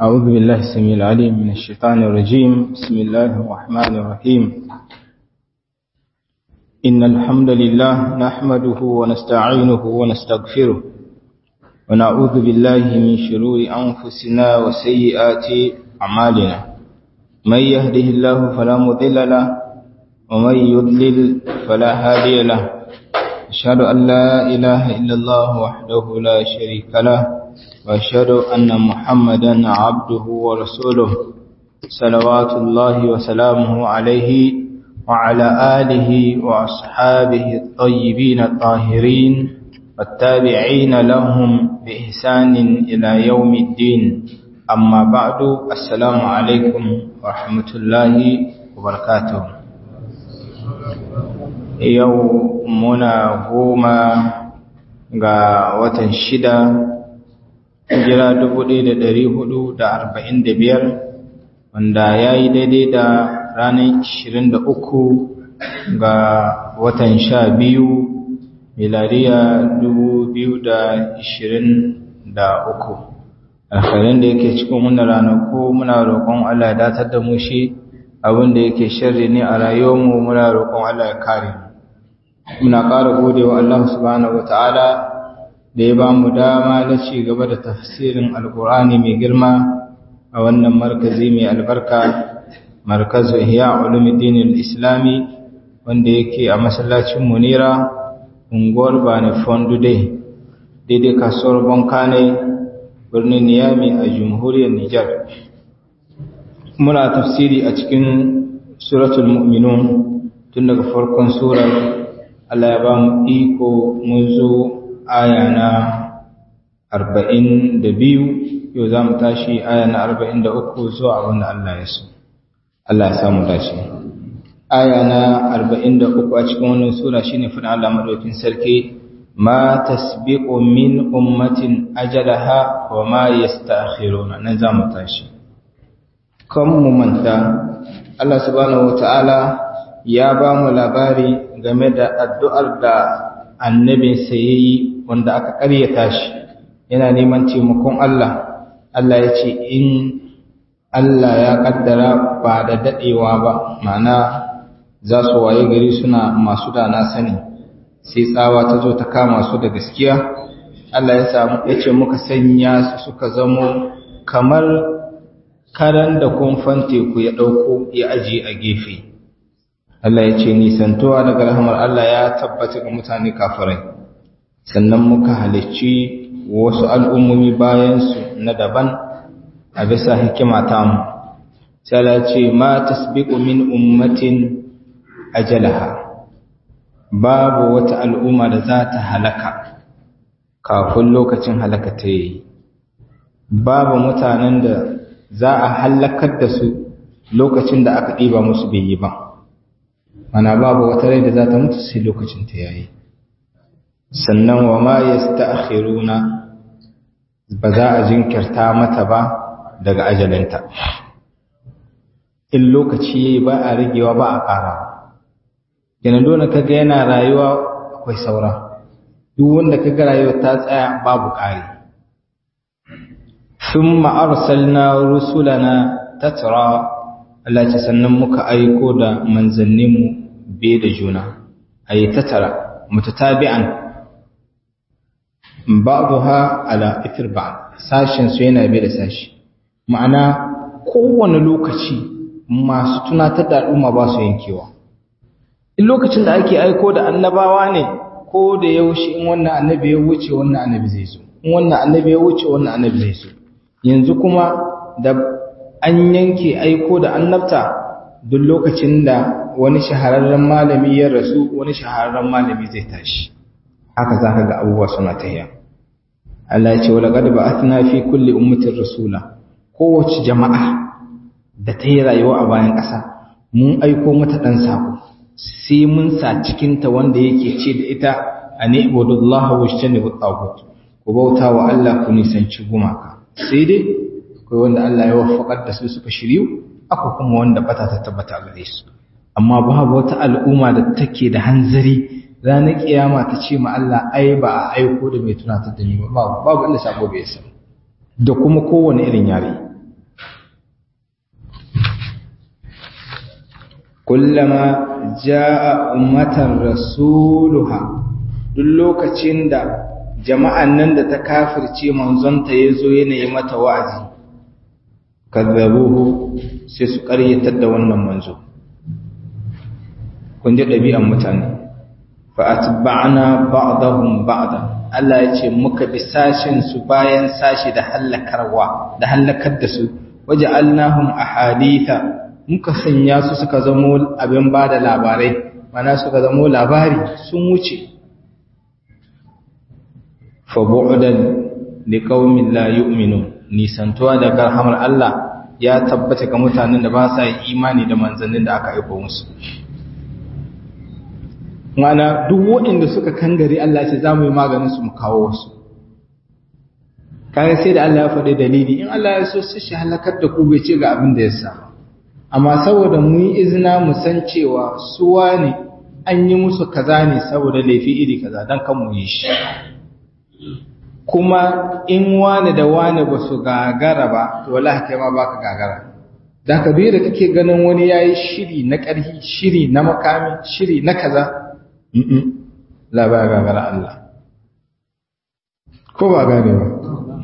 أعوذ بالله السميع العليم من الشيطان الرجيم بسم الله الرحمن الرحيم إن الحمد لله نحمده ونستعينه ونستغفره ونعوذ بالله من شرور أنفسنا وسيئات أعمالنا من يهده الله فلا مضل له ومن يضلل فلا هادي له أشهد أن لا إله إلا الله وحده لا شريك له وأشهد أن محمدا عبده ورسوله صلوات الله وسلامه عليه وعلى آله وأصحابه الطيبين الطاهرين والتابعين لهم بإحسان إلى يوم الدين أما بعد السلام عليكم ورحمة الله وبركاته يومنا قوما ga watan shida hijira biyar, wanda ya yi daidai da ranar uku ga watan sha biyu milariya uku. alkhairin da yake cikin wannan ranaku muna roƙon Allah ya datar da mu shi abin da yake sharri ne a rayuwarmu muna roƙon Allah ya kare muna ƙara gode wa Allah subhanahu wataala da ya ba mu dama na ci gaba da tafsirin alkur'ani mai girma a wannan markazi mai albarka markazu ihya ulumuddin islami wanda yake a masallacin munira unguwar bani fondude daidai kasuwar bankane birnin niyami a jamhuriyar nijar muna tafsiri a cikin suratul mu'minun tun daga farkon surar Allah ya ba mu iko mun zo aya na arba'in da biyu yau za mu tashi aya na arba'in da uku zuwa abin da Allah ya so Allah ya samu dace aya na arba'in da uku a cikin wannan sura shine fadin Allah madaukin sarki ma tasbiqu min ummatin ajalaha wa ma yasta'khiruna nan za mu tashi kan mu manta Allah subhanahu wataala ya ba mu labari game da addu'ar da annabinsa ya yi wanda aka ƙaryata shi yana neman taimakon Allah Allah ya ce in Allah ya ƙaddara ba da daɗewa ba mana za su waye gari suna masu da na sani sai tsawa ta zo ta kama su da gaskiya Allah ya samu ya ce muka sanya su suka zamo kamar karan da kumfan teku ya ɗauko ya ajiye a gefe Allah ya ce nisantowa daga rahamar Allah ya tabbata ga mutane kafirai sannan muka halicci wasu al'ummomi bayansu na daban a bisa hikima ta mu sai Allah ce ma tasbiqu min ummatin ajalaha babu wata al'umma da za ta halaka kafin lokacin halaka ta yi babu mutanen da za a halakar da su lokacin da aka ɗiba musu bai yi ba mana babu wata rai da za ta mutu sai lokacin ta yayi sannan wa ma yasta'khiruna ba za a jinkirta mata ba daga ajalinta in lokaci yayi ba a rigewa ba a ƙara yana dole kaga yana rayuwa akwai saura duk wanda kaga rayuwa ta tsaya babu ƙari thumma arsalna rusulana tatra Allah ce sannan muka aiko da manzanninmu be da juna a yi tattara mutatabi'an ba'daha ala ithir ba'd sashin su yana be da sashi ma'ana kowane lokaci masu tunatar da al'umma ba su yankewa in lokacin da ake aiko da annabawa ne ko da yaushe in wannan annabi ya wuce wannan annabi zai zo in wannan annabi ya wuce wannan annabi zai zo yanzu kuma da an yanke aiko da annabta duk lokacin da wani shahararren malami ya rasu wani shahararren malami zai tashi haka za ka ga abubuwa suna tahiya Allah ya ce wala qad ba'athna fi kulli ummatin rasula kowace jama'a da ta yi rayuwa a bayan ƙasa mun aiko mata dan sako sai mun sa cikin ta wanda yake ce da ita ani ibudullah wa ishtanibu tagut ku bauta wa Allah ku nisanci gumaka sai dai akwai wanda Allah ya waffaqar da su suka shiryu akwai kuma wanda bata ta tabbata gare su amma babu wata al'umma da take da hanzari ranar kiyama ta ce ma Allah ai ba a aiko da mai tunatar da ni ba babu babu inda sako bai san da kuma kowane irin yare kullama jaa ummatan rasuluha duk lokacin da jama'an nan da ta kafirce manzonta yazo yana yi mata wa'azi kazzabuhu sai su ƙaryatar da wannan manzo kun ji ɗabi'an mutane fa atba'na ba'dahum ba'dan Allah ya ce muka bi sashin su bayan sashi da hallakarwa da hallakar da su waja'alnahum ahaditha muka sanya su suka zamo abin bada labarai mana suka zamo labari sun wuce fa bu'dan liqaumin la yu'minun nisantuwa daga rahamar Allah ya tabbata ga mutanen da ba sa yin imani da manzannin da aka aiko musu mana duk waɗanda suka kangare Allah ce za mu yi maganin su mu kawo wasu kaga sai da Allah ya faɗi dalili in Allah ya so sai shi halakar da ku bai ce ga abin da ya sa amma saboda mu yi izina mu san cewa su wane an yi musu kaza ne saboda laifi iri kaza dan kan mu yi shi kuma in wani da wani ba su gagara ba to wallahi kai ma baka gagara da ka da kake ganin wani yayi shiri na ƙarfi shiri na makami shiri na kaza la ba gagara Allah ko ba gane ba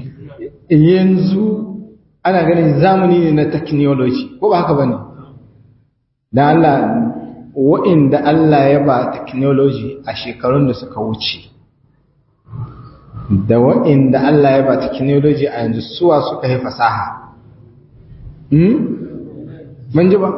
yanzu ana ganin zamani ne na technology ko ba haka bane da Allah wa'inda Allah ya ba technology a shekarun da suka wuce da wa'inda Allah ya ba technology a yanzu suwa suka yi fasaha hmm mun ji ba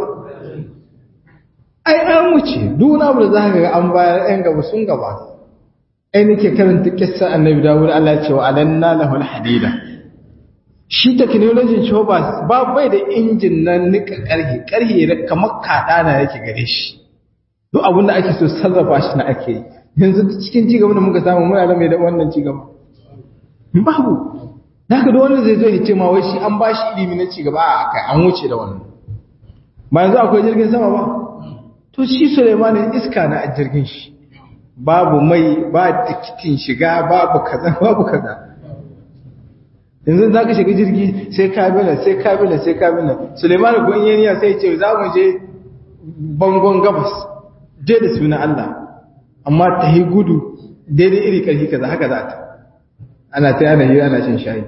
ai an wuce duk abu da za ka ga an bayar yan gaba sun gaba ai nake karanta kissa annabi dawud Allah ya ce wa alanna lahu alhadida shi technology ce ba ba bai da injin na nika karhi karhi kamar kada na yake gare shi duk abin da ake so sarrafa shi na ake yi yanzu cikin cigaba da muka samu muna da mai da wannan cigaba babu zaka da wanda zai zo ya ce ma wai shi an bashi ilimi na cigaba a kai an wuce da wannan ba yanzu akwai jirgin sama ba to shi Sulaiman iska na a jirgin shi babu mai ba tikitin shiga babu kaza babu kaza yanzu za ka shiga jirgi sai kabila sai kabila sai kabila Sulaiman ko in yaniya sai ce za mu je bangon gabas je da suna Allah amma ta yi gudu daidai iri karfi kaza haka za ta ana ta yana yi ana cin shayi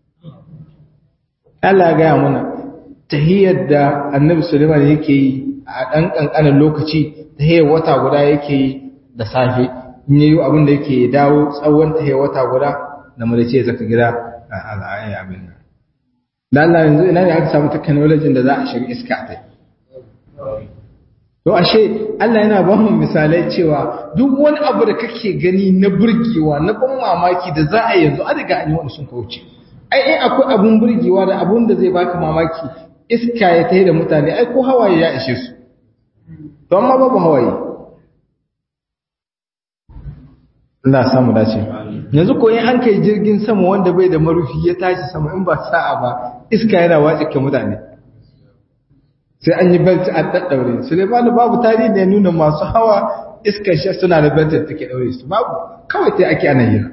Allah ya gaya mana tahiyar da annabi Sulaiman yake yi a ɗan ƙanƙanin lokaci tahiyar wata guda yake yi da safe in yayi abin da yake dawo tsawon tahiyar wata guda da mu da ce zaka gida a al'ayi abin nan da Allah yanzu ina ne aka samu technology da za a shiga iska ta to ashe Allah yana ba mu misalai cewa duk wani abu da kake gani na burgewa na ban mamaki da za a yanzu a daga an yi wani sun kauce ai in akwai abun burgewa da abun da zai baka mamaki iska ya tayi da mutane ai ko hawaye ya ishe su to amma babu hawaye Allah samu dace yanzu ko in an kai jirgin sama wanda bai da marufi ya tashi sama in ba sa'a ba iska yana watsike mutane sai an yi belti an daddaure Suleiman babu tarihi da ya nuna masu hawa iskar shi suna da belti da take daure su babu kawai sai ake ana hira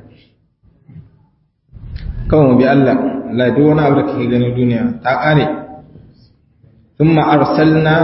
kawai mu bi Allah Allah duk wani abu da kake gani duniya ta kare thumma arsalna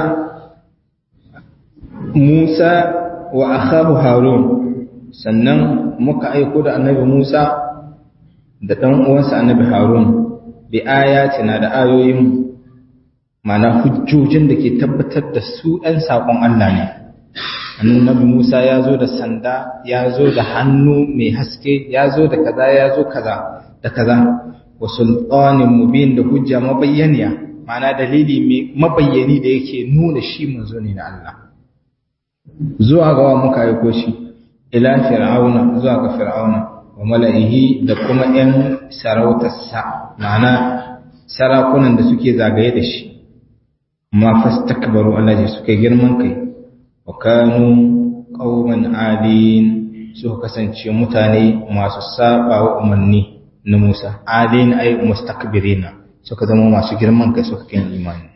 Musa wa akhahu Harun sannan muka aiko da annabi Musa da dan uwansa annabi Harun bi ayatina da ayoyin mana hujjojin da ke tabbatar da su ɗan saƙon Allah ne annabi Musa ya zo da sanda ya zo da hannu mai haske ya zo da kaza ya zo kaza da kaza wa sultanin mubin da hujja mabayyaniya ma'ana dalili mai mabayyani da yake nuna shi manzo ne na Allah zuwa ga wa muka aiko shi ila fir'auna zuwa ga fir'auna wa mala'ihi da kuma 'yan sarautarsa ma'ana sarakunan da suke zagaye da shi ma fastakbaru Allah ji suka girman kai wa kanu qauman adin suka kasance mutane masu saba wa umarni na Musa adin ay mustakbirina suka zama masu girman kai suka kin imani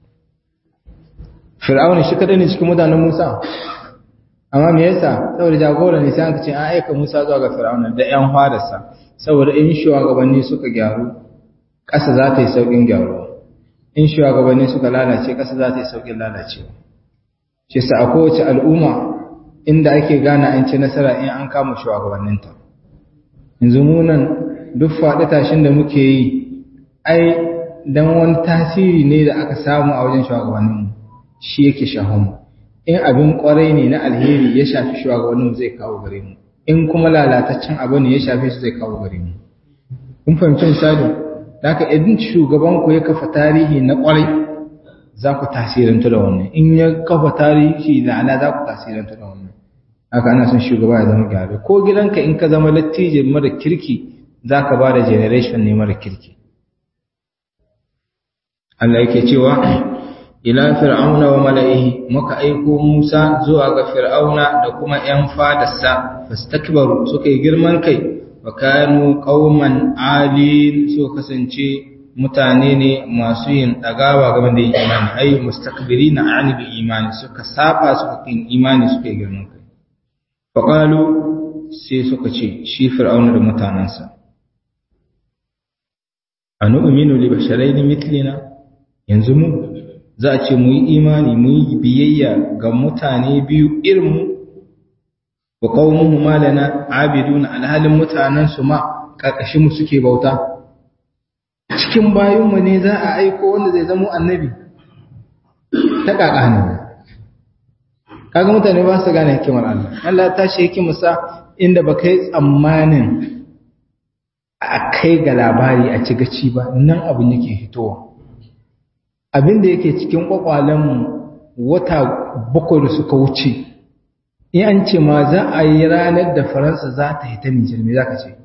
Fir'auna shi kadai ne cikin mutanen Musa amma me yasa saboda jagora ne sai aka ce an aika Musa zuwa ga Fir'auna da ƴan fadarsa saboda in shugabanni suka gyaru ƙasa za ta yi sauƙin gyaruwa in shugabanni suka lalace ƙasa za ta yi sauƙin lalacewa shi sa a kowace al'umma inda ake gane an ci nasara in an kama shugabanninta yanzu mu nan duk faɗi tashin da muke yi ai dan wani tasiri ne da aka samu a wajen shugabanninmu shi yake shahon in abin kwarai ne na alheri ya shafi shugabanninmu zai kawo gare mu in kuma lalataccen abu ne ya shafe su zai kawo gare mu kun fahimci misali da haka idan shugaban ku ya kafa tarihi na kwarai za ku tasirantu da wannan in ya kafa tarihi da ala za ku tasirantu da wannan haka ana son shugaba ya zama gyara ko gidanka in ka zama lattijo mara kirki za ka ba da generation ne mara kirki Allah yake cewa ila fir'auna wa mala'ihi muka aiko Musa zuwa ga fir'auna da kuma ƴan fadarsa fastakbaru suka yi girman kai wa kanu qauman alin so kasance mutane ne masu yin dagawa game da imani ai mustakbirina an bi imani suka saba suka kin imani suka yi girman kai fa qalu sai suka ce shi fir'auna da mutanansa anu'minu li basharayn mithlina yanzu mu za a ce mu yi imani mu yi biyayya ga mutane biyu irinmu wa qaumuhu malana abiduna alhalin mutanen su ma karkashin mu suke bauta cikin bayun mu ne za a aiko wanda zai zama annabi ta kaka ne kaga mutane ba su gane hikimar Allah Allah ta shi hikimarsa inda ba kai tsammanin a kai ga labari a ci gaci ba nan abin yake fitowa abin da yake cikin kwakwalenmu wata bakwai da suka wuce in an ce ma za a yi ranar da faransa za ta hita nijar me za ka ce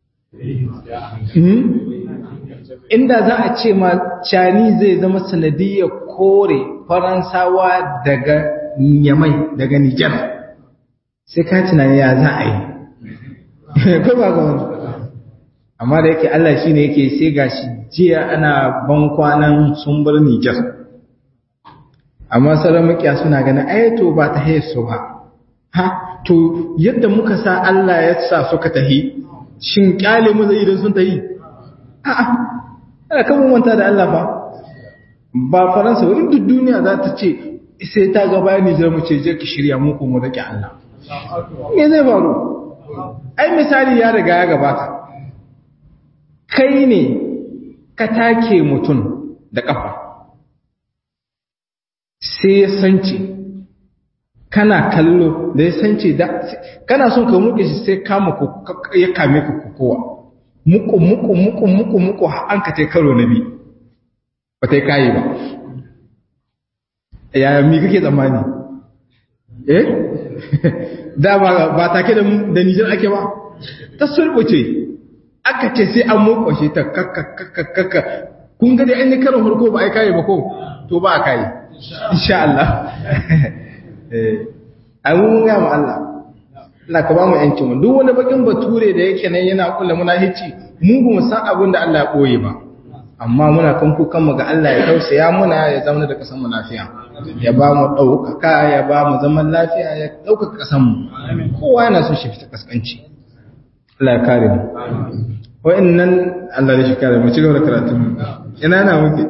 inda za a ce ma cani zai zama sanadiyar kore faransawa daga yamai daga nijar sai ka tunani ya za a yi ko ba ga wani amma da yake Allah shi ne yake sai gashi jiya ana ban kwanan sun bar Nijar amma sauran makiya suna ganin ayato ba ta haye su ba ha to yadda muka sa Allah ya sa suka tahi shin kyale mu zai idan sun tahi a'a ana kan manta da Allah fa ba faransa wani duk duniya za ta ce sai ta ga bayan Nijar mu ce je ki shirya mu ko mu rike Allah me zai faru ai misali ya riga ya gabata kai ne ka take mutum da ƙafa sai ya sance kana kallo da ya sance da kana son ka muke shi sai kama ya kame ka kowa muku muku muku muku muku an ka karo na bi ba ta yi kayi ba yaya mi kake tsammani eh da ba take da nijar ake ba ta sulbuce aka ce sai an mokwashe ta kakakakakaka kun ga da an yi karin harko ba a yi kayi ba ko to ba a kayi insha Allah a mun ga mu Allah Allah ka ba mu yancin mu duk wani bakin bature da yake nan yana kula muna hici mu ba mu san abin da Allah ya boye ba amma muna kan kukan mu ga Allah ya tausaya muna ya zama da kasan mu lafiya ya ba mu ɗaukaka ya ba mu zaman lafiya ya ɗaukaka kasan mu kowa yana so shi fita kaskanci Allah ya kare mu wa'annan Allah ya shi kare mu ci gaba da karatu ina na muke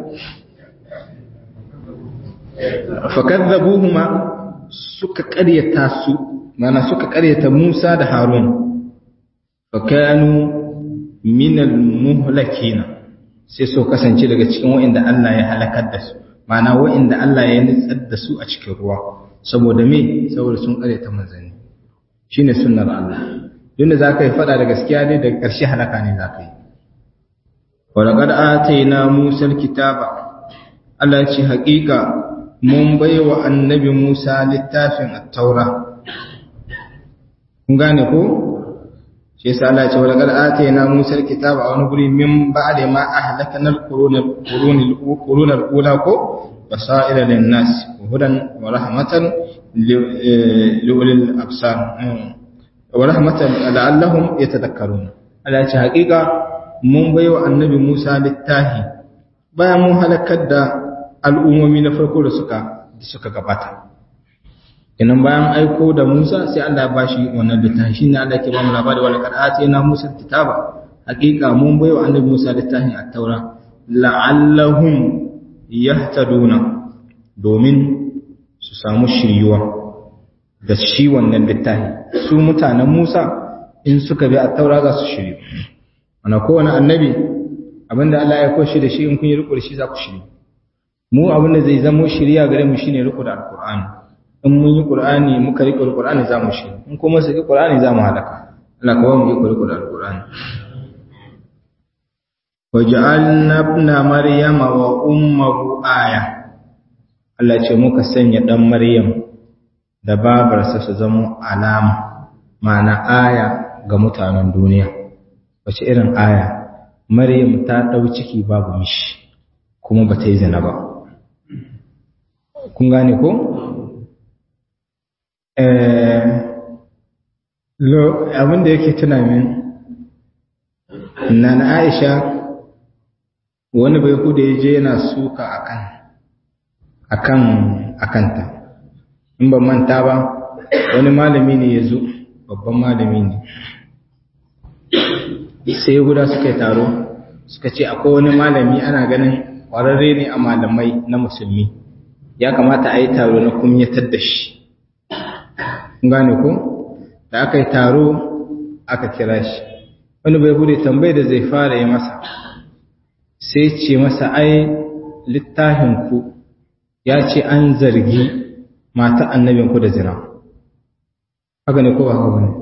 fakadzabuhuma suka ƙaryata su mana suka ƙaryata Musa da Harun fakanu minal muhlakina sai so kasance daga cikin wa'inda Allah ya halakar da su mana wa'inda Allah ya nitsar da su a cikin ruwa saboda me saboda sun ƙaryata manzanni shine sunnar Allah Yunda za ka yi fada da gaskiya ne daga ƙarshe halaka ne za ka yi. Walaƙar ataina Musar kitaba, Allah ce haƙiƙa mun bai wa annabi Musa littafin attaura. Kun gane ko? Shi yasa Allah ce walaƙar ataina Musar kitaba a wani guri min ba da ma a halakanar ƙurunar ƙula ko? Basa'ira lin nas, hudan wa rahmatan li'ulil absar. wa rahmatan la'allahum yatadhakkarun Allah ce haƙiƙa mun baiwa annabi Musa littahi bayan mun halakar da al'ummomi na farko da suka suka gabata idan bayan aiko da Musa sai Allah ya bashi wannan littafi shine Allah ke ba mu labari wala kad atina Musa kitaba haƙiƙa mun baiwa annabi Musa littafin at-taura la'allahum yahtaduna domin su samu shiryuwa da shi wannan littafi su mutanen Musa in suka bi a taura za su shiryu ana kowane annabi abinda Allah ya koshi da shi in kun yi riko da shi za ku shiryu mu abinda zai zama shiriya gare mu shine riko da alqur'ani in mun yi qur'ani muka riko da qur'ani za mu shiryu in kuma su yi qur'ani za mu halaka Allah kawai mu yi riko da alqur'ani waj'alna ibna maryama wa ummuhu aya Allah ce muka sanya dan maryam da babarsa su zama alama ma'ana aya ga mutanen duniya wace irin aya maryam ta dau ciki babu mishi kuma ba ta yi zina ba kun gane ko eh lo abinda yake tuna min nan Aisha wani bai kuda ya je yana suka akan akan akanta in ban manta ba wani malami ne ya zo babban malami ne sai guda suka yi taro suka ce akwai wani malami ana ganin ƙwararre ne a malamai na musulmi ya kamata a yi taro na kumyatar da shi gane ko da aka yi taro aka kira shi wani bai bude tambayi da zai fara yi masa sai ce masa ai littafinku ya ce an zargi mata annabinku da zina haka ne ko ba haka ne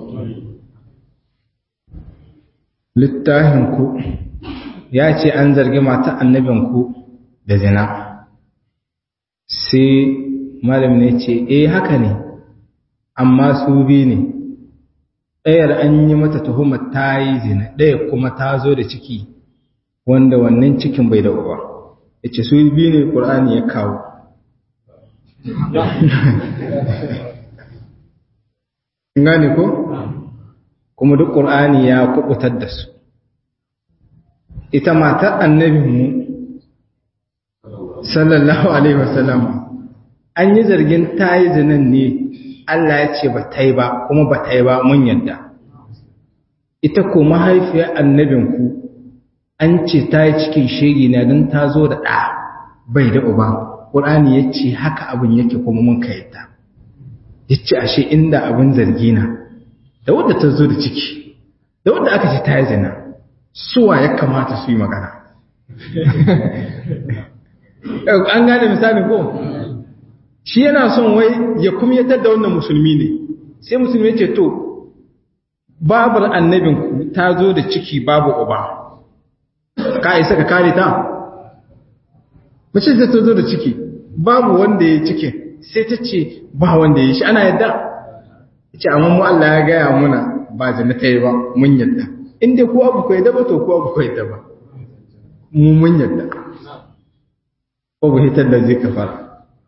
littafinku ya ce an zargi mata annabinku da zina sai malam ne ce eh haka ne amma su bi ne ɗayar an yi mata tuhumar ta yi zina ɗaya kuma ta zo da ciki wanda wannan cikin bai da uba ya ce su bi ne ƙur'ani ya kawo gane ko kuma duk ƙur'ani ya kubutar da su ita matar annabinmu sallallahu alaihi wasallam an yi zargin ta yi zinan ne Allah ya ce ba ta yi ba kuma ba ta yi ba mun yadda ita ko mahaifiyar annabinku an ce ta yi cikin shegi na don ta zo da ɗa bai da uba ƙur'ani ya ce haka abin yake kuma mun ka yadda ya ce ashe inda abin zargi na da wadda ta zo da ciki da wadda aka ce ta yi zina suwa ya kamata su yi magana an gane misali ko shi yana son wai ya kumyatar da wannan musulmi ne sai musulmi ce to babar annabinku ta zo da ciki babu uba ka isa ka kare ta mace ta zo da ciki babu wanda ya cikin sai ta ce ba wanda ya shi ana yadda ce amma mu Allah ya gaya muna ba zina ta yi ba mun yadda inda ko abu ko yadda ba to ko abu ko yadda ba mu mun yadda ko bu hitar da zai kafara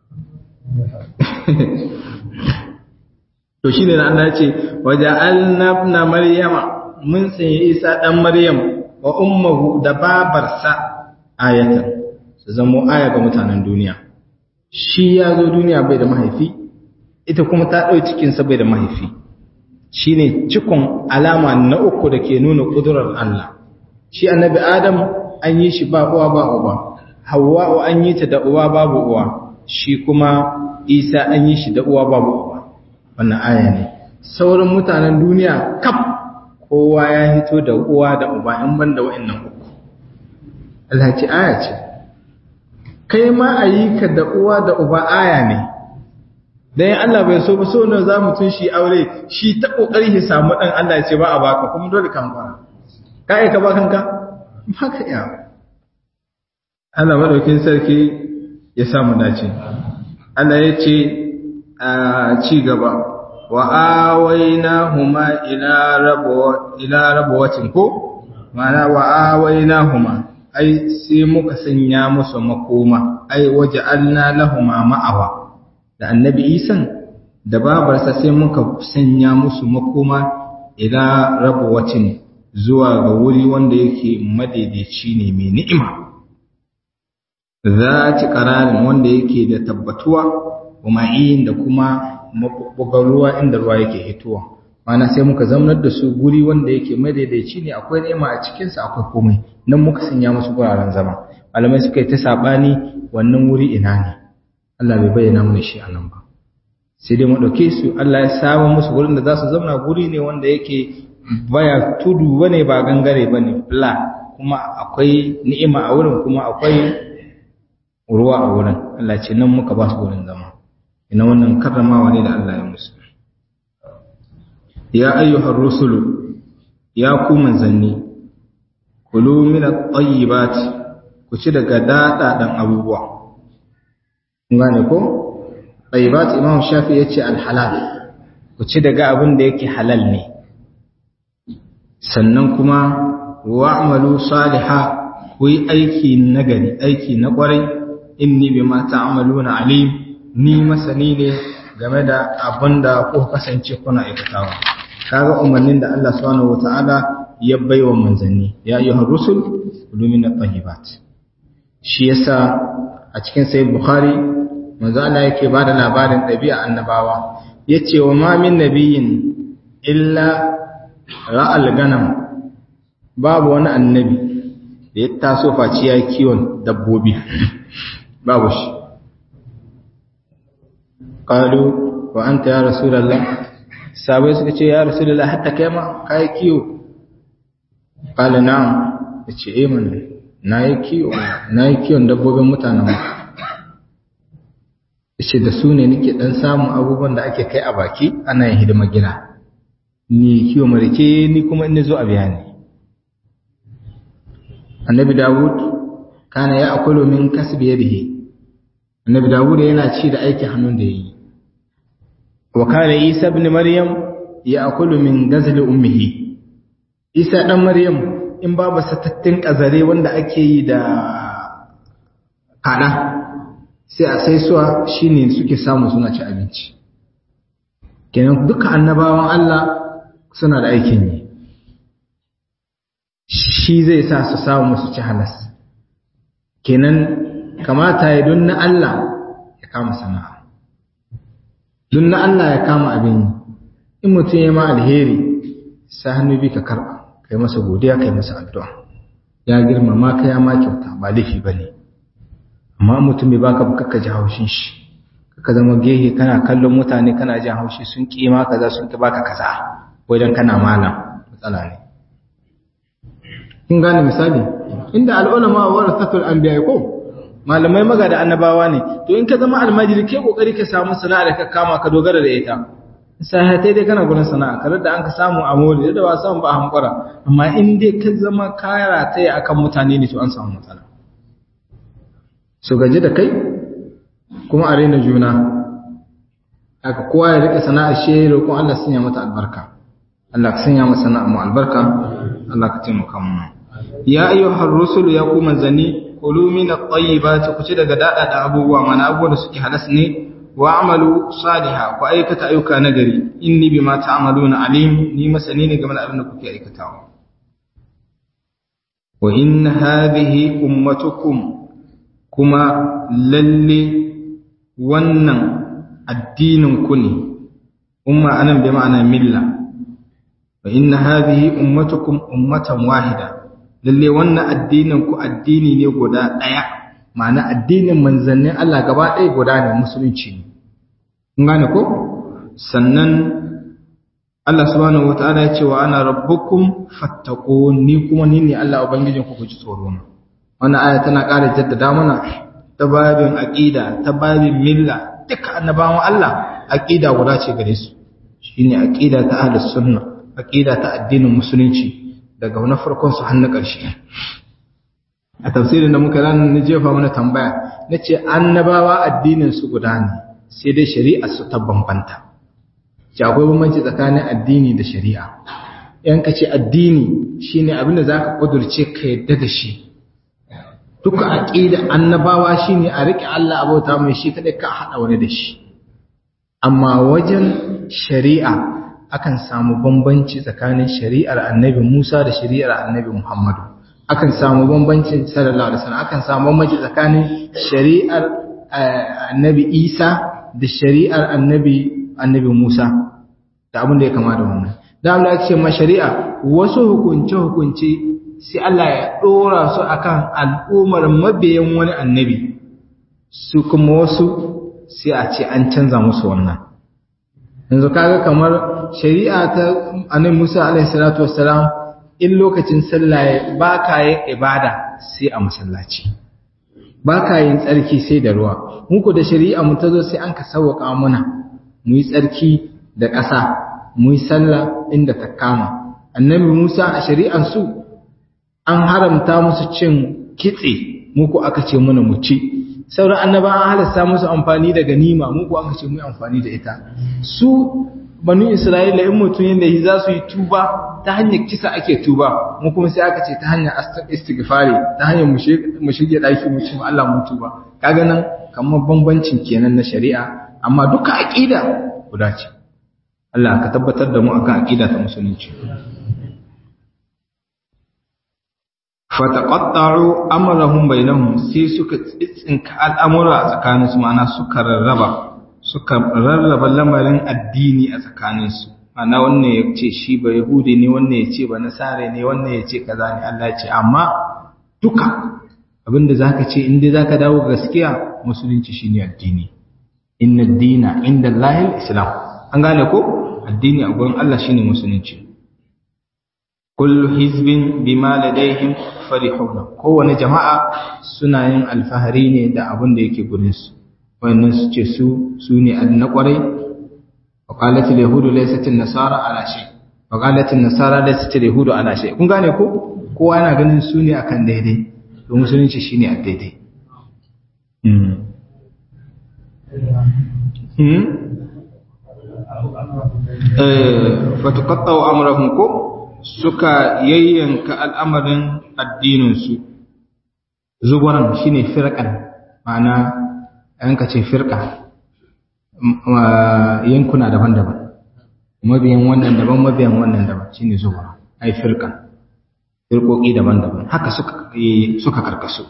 to shine da Allah ya ce waja'alna ibna maryama mun sanya Isa dan Maryam wa ummuhu da babarsa ayatan su zamo aya ga mutanen duniya shi ya zo duniya bai da mahaifi ita kuma ta ɗau cikinsa bai da mahaifi shi ne cikon alama na uku da ke nuna ƙudurar Allah shi annabi Adam an yi shi ba uwa ba uba Hawwa'u an yi ta da uwa babu uwa shi kuma Isa an yi shi da uwa babu uwa wannan aya ne sauran mutanen duniya kaf kowa ya hito da uwa da uba in ban da wa'annan uku Allah ce aya ce kai ma a yi ka da uwa da uba aya ne dan Allah bai so ba so ne za mu tun shi aure shi ta kokari shi samu dan Allah ya ce ba a baka kuma dole kan fara kai ka ba kanka ba ka iya Allah madaukin sarki ya samu dace Allah ya ce a ci gaba wa awainahuma ila rabu ila rabuwatin ko ma'ana wa awainahuma ai sai muka sanya musu makoma ai waja'alna lahuma ma'awa da annabi isan da babarsa sai muka sanya musu makoma ila rabuwatin zuwa ga wuri wanda yake madaidaici ne mai ni'ima zati qararin wanda yake da tabbatuwa kuma yin da kuma mabubbugan ruwa inda ruwa yake hitowa mana sai muka zaunar da su guri wanda yake madaidaici ne akwai ni'ima a cikinsa akwai komai nan muka sanya musu guraren zama malamai suka yi ta sabani wannan wuri ina ne Allah bai bayyana mana shi a nan ba sai dai maɗauke su Allah ya saba musu wurin da za su zauna guri ne wanda yake baya tudu bane ba gangare bane flat kuma akwai ni'ima a wurin kuma akwai ruwa a wurin Allah ce nan muka ba su wurin zama ina wannan karramawa ne da Allah ya musu ya ayyuhar rusulu ya ku manzanni kulu min at-tayyibat ku ci daga dadadan abubuwa kun gane ko tayyibat imam shafi yace al-halal ku ci daga abin da yake halal ne sannan kuma wa'malu saliha ku yi aiki nagari aiki na kwarai inni bima ta'maluna alim ni masani ne game da abin da ku kasance kuna aikatawa kaga umarnin da Allah subhanahu wataala ya baiwa manzanni ya ayyuhar rusul kulu min at-tayyibat shi yasa a cikin sahih bukhari manzo Allah yake bada labarin dabi'a annabawa yace wa ma min nabiyyin illa ra'al ganam babu wani annabi da ya taso faci ya kiwon dabbobi babu shi qalu wa anta ya rasulullah sabai suka ce ya rasulullah hatta kai ma kai kiwo qala na'am yace eh mana nayi kiwo nayi kiwon dabbobin mutanen mu yace da su ne nake dan samun abubuwan da ake kai a baki ana yin hidima gida ni kiwo marike ni kuma in zo a bayani annabi dawud kana ya akulu min kasbi yadihi annabi dawud yana ci da aikin hannun da yayi wa kana isa ibn maryam ya akulu min gazli ummihi isa dan maryam in babu satattin kazare wanda ake yi da kada sai a sai suwa shine suke samu suna ci abinci kenan duka annabawan Allah suna da aikin yi shi zai sa su samu su ci halas kenan kamata ya don na Allah ya kama sana'a don na Allah ya kama abin yi in mutum ya ma alheri sa hannu bi ka karɓa kai masa godiya kai masa addu'a ya girmama ka ya ma kyauta ba laifi ba ne amma mutum bai baka ba kakka ji haushin shi ka zama gehe kana kallon mutane kana jin haushi sun kima kaza sun ki baka kaza wajen kana malam matsala ne kun gane misali inda al'ulama warasatul anbiya ko malamai maga da annabawa ne to in ka zama almajiri ke kokari ka samu sana'a da ka kama ka dogara da ita sahatai dai kana gurin sana'a kar da an ka samu a mole da ba samu ba hankura amma in dai ka zama kara ta akan mutane ne to an samu matsala su gaji da kai kuma a raina juna haka kowa ya rike sana'ar shi roƙon Allah sanya mata albarka Allah ka sanya masa sana'a mu albarka Allah ka taimaka mu ya ayyuhar rusul ya ku manzani kulu min at-tayyibati ku ci daga dada da abubuwa mana abubuwa da suke halas ne wa amalu salihah ku aikata ayyuka nagari inni bima ta'maluna alim ni masani ne game da abin da kuke aikatawa wa in hadhihi ummatukum kuma lalle wannan addinin ku ne umma anan bi ma'ana milla wa inna hadhihi ummatukum ummatan wahida lalle wannan addinin ku addini ne guda daya ma'ana addinin manzannin Allah gaba ɗaya guda ne musulunci ne kun gane ko sannan Allah subhanahu wataala ya ce wa ana rabbukum fattaqun ni kuma ni ne Allah ubangijin ku ku ji tsoro na wannan aya tana ƙara jaddada mana ta babin aqida ta babin milla duka annabawan Allah aqida guda ce gare su shine aqida ta ahlus sunna aqida ta addinin musulunci daga na farkon su har na ƙarshe a tafsirin da muka ranar na jefa mana tambaya na ce annabawa addinin su guda ne sai dai shari'a su ta bambanta ce akwai bambanci tsakanin addini da shari'a yan ka ce addini shine abin da zaka kudurce ka yadda da shi duka aqida annabawa shine a rike Allah abota mai shi kada ka hada wani da shi amma wajen shari'a akan samu bambanci tsakanin shari'ar annabi Musa da shari'ar annabi Muhammadu akan samu bambanci sallallahu alaihi wasallam akan samu bambanci tsakanin shari'ar annabi Isa da shari'ar annabi annabi Musa da abin da ya kama da wannan da Allah ya ce ma shari'a wasu hukunce hukunce sai Allah ya dora su akan al'ummar mabiyan wani annabi su kuma wasu sai a ce an canza musu wannan yanzu kaga kamar shari'a ta annabi Musa alaihi salatu wassalam in lokacin sallah ba ka yin ibada sai a masallaci ba ka yin tsarki sai da ruwa muku da shari'a mu ta zo sai an ka sauwaka muna mu yi tsarki da ƙasa mu yi sallah inda ta kama annabi Musa a shari'ar su an haramta musu cin kitse muku aka ce muna mu ci sauran annaba an halasta musu amfani da ganima muku aka ce mu yi amfani da ita su banu isra'ila in mutum yadda yi za su yi tuba ta hanyar kisa ake tuba mu kuma sai aka ce ta hanyar istighfari ta hanyar mu shige daki mu ci Allah mu tuba kaga nan kamar bambancin kenan na shari'a amma duka aqida guda ce Allah ka tabbatar da mu akan aqida ta musulunci fataqatta'u amrahum bainahum sai suka tsinka al'amura a tsakaninsu ma'ana suka rarraba suka rarraba lamarin addini a tsakaninsu ana wannan ya ce shi ba yahudi ne wannan ya ce ba nasare ne wannan ya ce kaza ne Allah ya ce amma duka abinda zaka ce inda zaka dawo gaskiya musulunci shine addini inna dina inda Allahil islam an gane ko addini a gurin Allah shine musulunci kullu hizbin bima ladaihim farihun kowane jama'a suna yin alfahari ne da abin da yake gurin su wayannan su ce su su ne na kwarai wa qalatil yahudu laysat an-nasara ala shay wa qalatil nasara laysat al-yahudu ala shay kun gane ko kowa yana ganin su ne akan daidai to musulunci shine a daidai hmm hmm eh fatuqatta'u amrahum ko suka yayyanka al'amarin addininsu zubaran shine firqan ma'ana yanka ce firqa yankuna daban-daban mabiyan wannan daban mabiyan wannan daban shine zuwa ai firqa firqoki daban-daban haka suka suka karkasu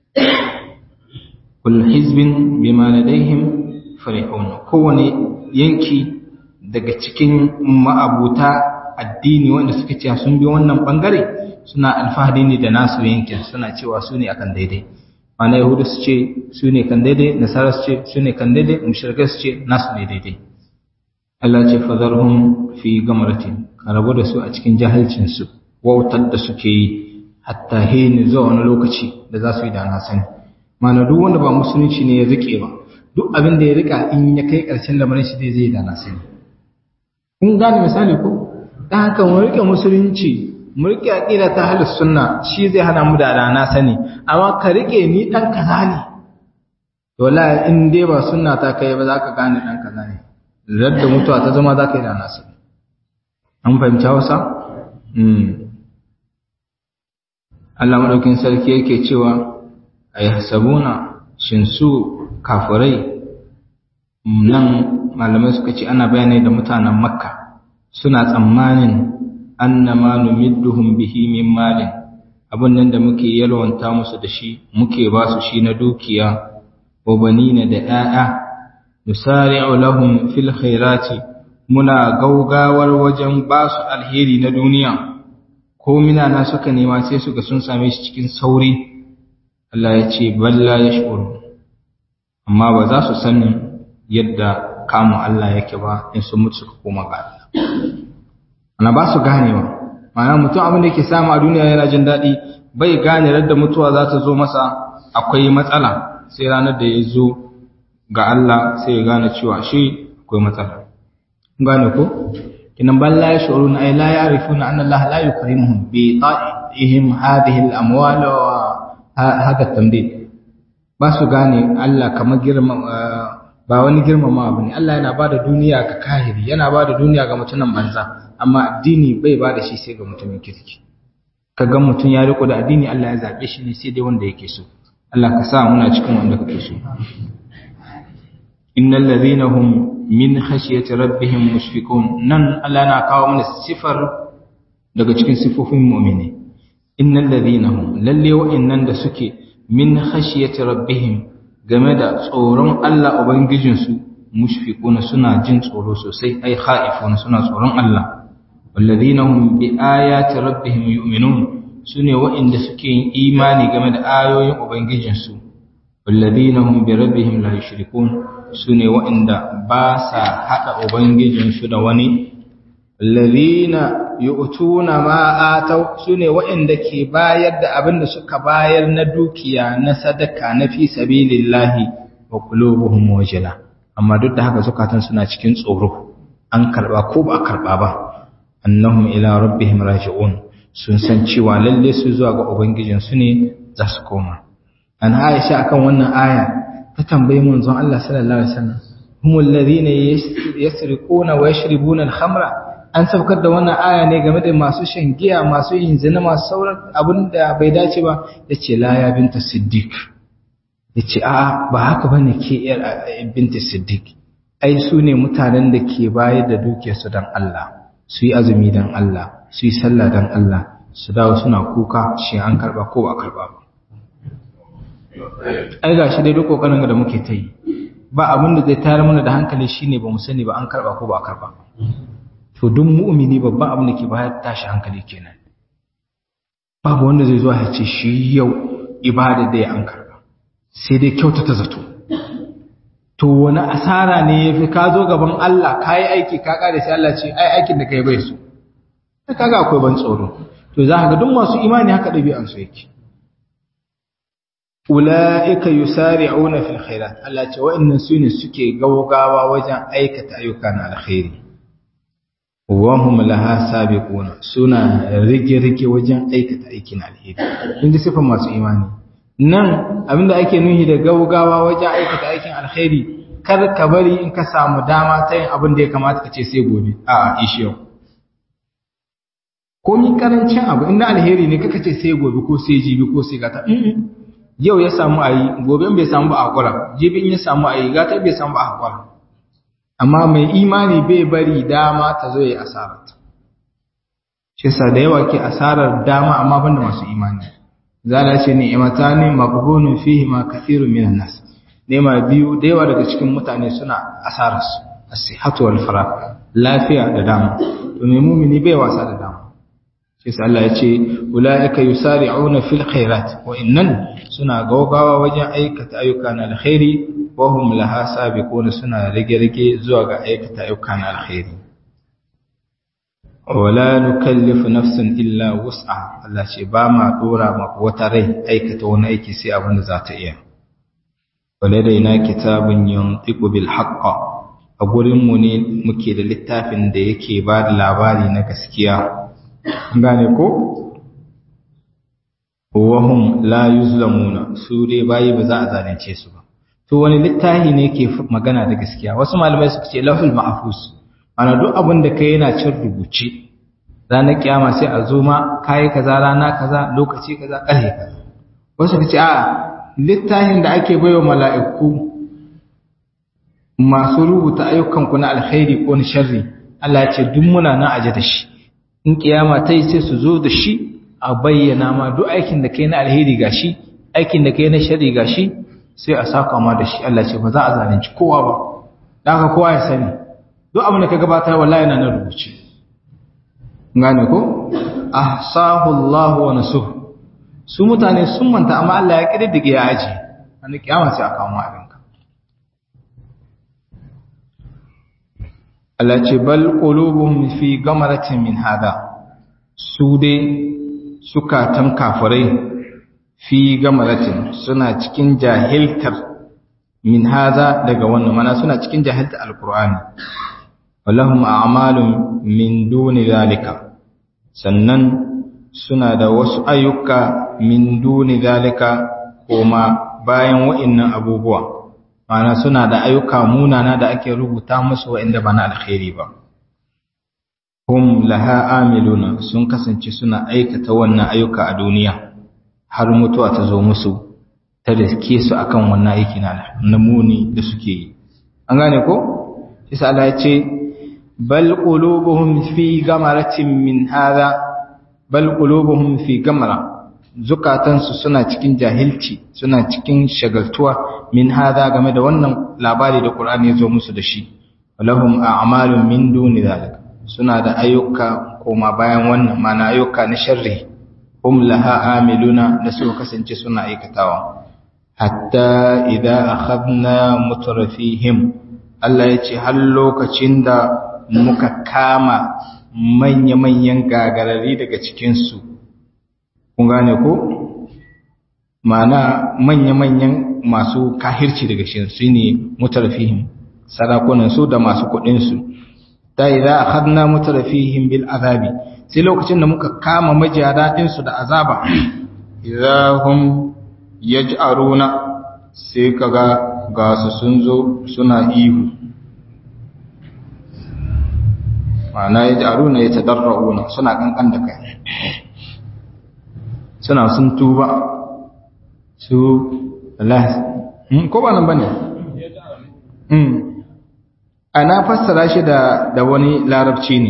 kullu hizbin bima ladaihim farihun kowane yanki daga cikin ma'abuta addini wanda suka ce sun bi wannan bangare suna alfahari ne da nasu yankin suna cewa su ne akan daidai mana yahudu su ce su ne kan daidai nasara su ce su ne kan daidai mushrikai su ce nasu ne daidai Allah ce fadharhum fi gamratin ka rabu da su a cikin jahilcin su wautar da suke yi hatta hini zuwa wani lokaci da za su yi da na sani mana duk wanda ba musulunci ne ya rike ba duk abin da ya rika in ya kai karshen lamarin shi zai zai da na sani kun gane misali ko dan haka mu rike musulunci mu rike aqida ta ahlus sunna shi zai hana mu da rana sani amma ka rike ni dan kaza ne wallahi in dai ba sunna ta kai ba za ka gane dan kaza ne radda mutuwa ta zama za ka yi da rana sani an fahimci Hausa mm Allah madaukin sarki yake cewa ayhasabuna shin su kafirai nan malamai suka ce ana bayani da mutanen makka suna tsammanin annama numidduhum bihi min malin abun nan da muke yalwanta musu da shi muke ba su shi na dukiya wa banina da 'ya'ya nusari'u lahum fil khairati muna gaugawar wajen ba su alheri na duniya ko mina na suka nema sai suka sun same shi cikin sauri Allah ya ce balla yash'uru amma ba za su sanin yadda kamun Allah yake ba in sun mutu suka koma ga Allah ana ba su ganewa ma'ana mutum abin da yake samu a duniya yana jin daɗi bai gane radda mutuwa za ta zo masa akwai matsala sai ranar da ya zo ga Allah sai ya gane cewa shi akwai matsala gane ko kinan ban la yashurun ay la ya'rifuna anna Allah la yukrimuhum bi ta'ihim hadhihi al-amwal wa hada tamdid ba su gane Allah kamar girma ba wani girmama abu ne Allah yana bada duniya ga kahiri yana bada duniya ga mutumin banza amma addini bai bada shi sai ga mutumin kirki kaga mutum ya riko da addini Allah ya zabe shi ne sai dai wanda yake so Allah ka sa muna cikin wanda kake so innal ladhina hum min khashyati rabbihim mushfiqun nan Allah na kawo mana sifar daga cikin sifofin mu'mini innal ladhina hum lalle wa'annan da suke min khashyati rabbihim game da tsoron Allah Ubangijinsu mushfiquna suna jin tsoro sosai ai khaifuna suna tsoron Allah walladhina hum bi ayati rabbihim yu'minun sune waɗanda suke yin imani game da ayoyin Ubangijinsu walladhina hum bi rabbihim la yushrikun sune wa'inda ba sa hada ubangijin su da wani walladhina yu'tuna ma ataw sune wa'inda ke bayar da abin da suka bayar na dukiya na sadaka na fi sabilillahi wa qulubuhum wajila amma duk da haka zukatan suna cikin tsoro an karba ko ba karba ba annahum ila rabbihim raji'un sun san cewa lalle su zuwa ga ubangijin su ne za su koma an Aisha akan wannan aya ta tambayi manzon Allah sallallahu alaihi wasallam humul ladina yasriquna wa yashribuna al-khamra an saukar da wannan aya ne game da masu shan giya masu yin zina masu sauran abin da bai dace ba yace la ya binta siddiq yace a'a ba haka bane ke yar binta siddiq ai su ne mutanen da ke bayar da dukiyarsu dan Allah su yi azumi dan Allah su yi sallah dan Allah su dawo suna kuka shi an karba ko ba karba ba ai ga shi dai duk kokarin da muke ta yi ba abin da zai tayar mana da hankali shine ba mu sani ba an karba ko ba karba to duk mu'mini babban abin da ke bayar tashi hankali kenan babu wanda zai zo ya ce shi yau ibada da ya an karba sai dai kyautata zato to wani asara ne ya fi ka zo gaban Allah ka yi aiki ka kare sai Allah ce ai aikin da ka yi bai so ta kaga akwai ban tsoro to za ka ga duk masu imani haka ɗabi'an su yake ula'ika yusari'una fil khairat Allah ce wa'annan su ne suke gaugawa wajen aikata ayyuka na alkhairi wa hum laha sabiquna suna rige-rige wajen aikata aikin alheri kun ji sifan masu imani nan abinda ake nuhi da gaugawa wajen aikata aikin alkhairi kar ka bari in ka samu dama ta yin abin da ya kamata ka ce sai gobe a ishi yau komi karancin abu inda alheri ne kaka ce sai gobe ko sai jibi ko sai gata yau ya samu a yi gobe bai samu ba a hakura jibi in ya samu a yi gata bai samu ba a hakura amma mai imani bai bari dama ta zo ya yi asararta shi sa da yawa ke asarar dama amma banda masu imani zala ce ni'imata ne maqbunun fihi ma kathirun minan nas nema biyu da yawa daga cikin mutane suna asarar su as-sihhatu wal farah lafiya da dama to mai mu'mini bai wasa da dama shi sa Allah ya ce ulaika yusari'una fil khairat wa innan suna gaugawa wajen aikata ayyuka na alkhairi wa hum laha sabiquna suna rage-rage zuwa ga aikata ayyuka na alkhairi wala nukallifu nafsan illa wus'a Allah ce ba ma dora ma wata rai aikata wani aiki sai abin da za ta iya waladaina kitabun yantiqu bil haqq a gurin mu ne muke da littafin da yake ba da labari na gaskiya gane ko wahum la yuzlamuna su dai bayi ba za a zalunce su ba to wani littafi ne ke magana da gaskiya wasu malamai suka ce lahul mahfuz ana duk abin da kai yana cin rubuce ranar kiyama sai a zo ma kai kaza rana kaza lokaci kaza ƙarfe kaza wasu suka ce a littafin da ake baiwa mala'iku masu rubuta ayyukan ku na alkhairi ko na sharri Allah ya ce duk muna nan aje da shi in kiyama ta yi sai su zo da shi a bayyana ma duk aikin da kai na alheri gashi aikin da kai na sharri gashi sai a saka ma da shi Allah ce ba za a zalunci kowa ba da haka kowa ya sani duk abin da ka gabatar wallahi yana nan rubuce gane ko ahsahu Allah wa nasuh su mutane sun manta amma Allah ya kididdige ya aje an kiyama sai a kawo mu abin ka Allah ce bal qulubuhum fi gamaratin min hada su dai sukatan kafirai fi gamaratin suna cikin jahiltar min haza daga wannan mana suna cikin jahiltar alkur'ani walahum a'malun min duni zalika sannan suna da wasu ayyuka min duni zalika kuma bayan wa'annan abubuwa mana suna da ayyuka munana da ake rubuta musu wa'anda ba na alkhairi ba hum laha amiluna sun kasance suna aikata wannan ayyuka a duniya har mutuwa ta zo musu ta riske su akan wannan aiki na muni da suke yi an gane ko shi Allah ya ce bal qulubuhum fi gamaratin min hadha bal qulubuhum fi gamara zukatansu suna cikin jahilci suna cikin shagaltuwa min hadha game da wannan labari da Qur'ani ya zo musu da shi lahum a'malun min duni zalika suna da ayyuka koma bayan wannan mana ayyuka na sharri hum laha amiluna da su kasance suna aikatawa hatta idza akhadna mutrafihim Allah ya ce har lokacin da muka kama manya-manyan gagarari daga cikinsu kun gane ko ma'ana manya-manyan masu kahirci daga cikinsu ne mutrafihim sarakunansu da masu kuɗinsu ta idza akhadna mutrafihim bil azabi sai lokacin da muka kama majiyada ɗinsu da azaba idahum yaj'aruna sai kaga ga su sun zo suna ihu ma'ana yaj'aruna yatadarruna suna kankan da kai suna sun tuba su Allah ko ba nan bane mm ana fassara shi da da wani larabci ne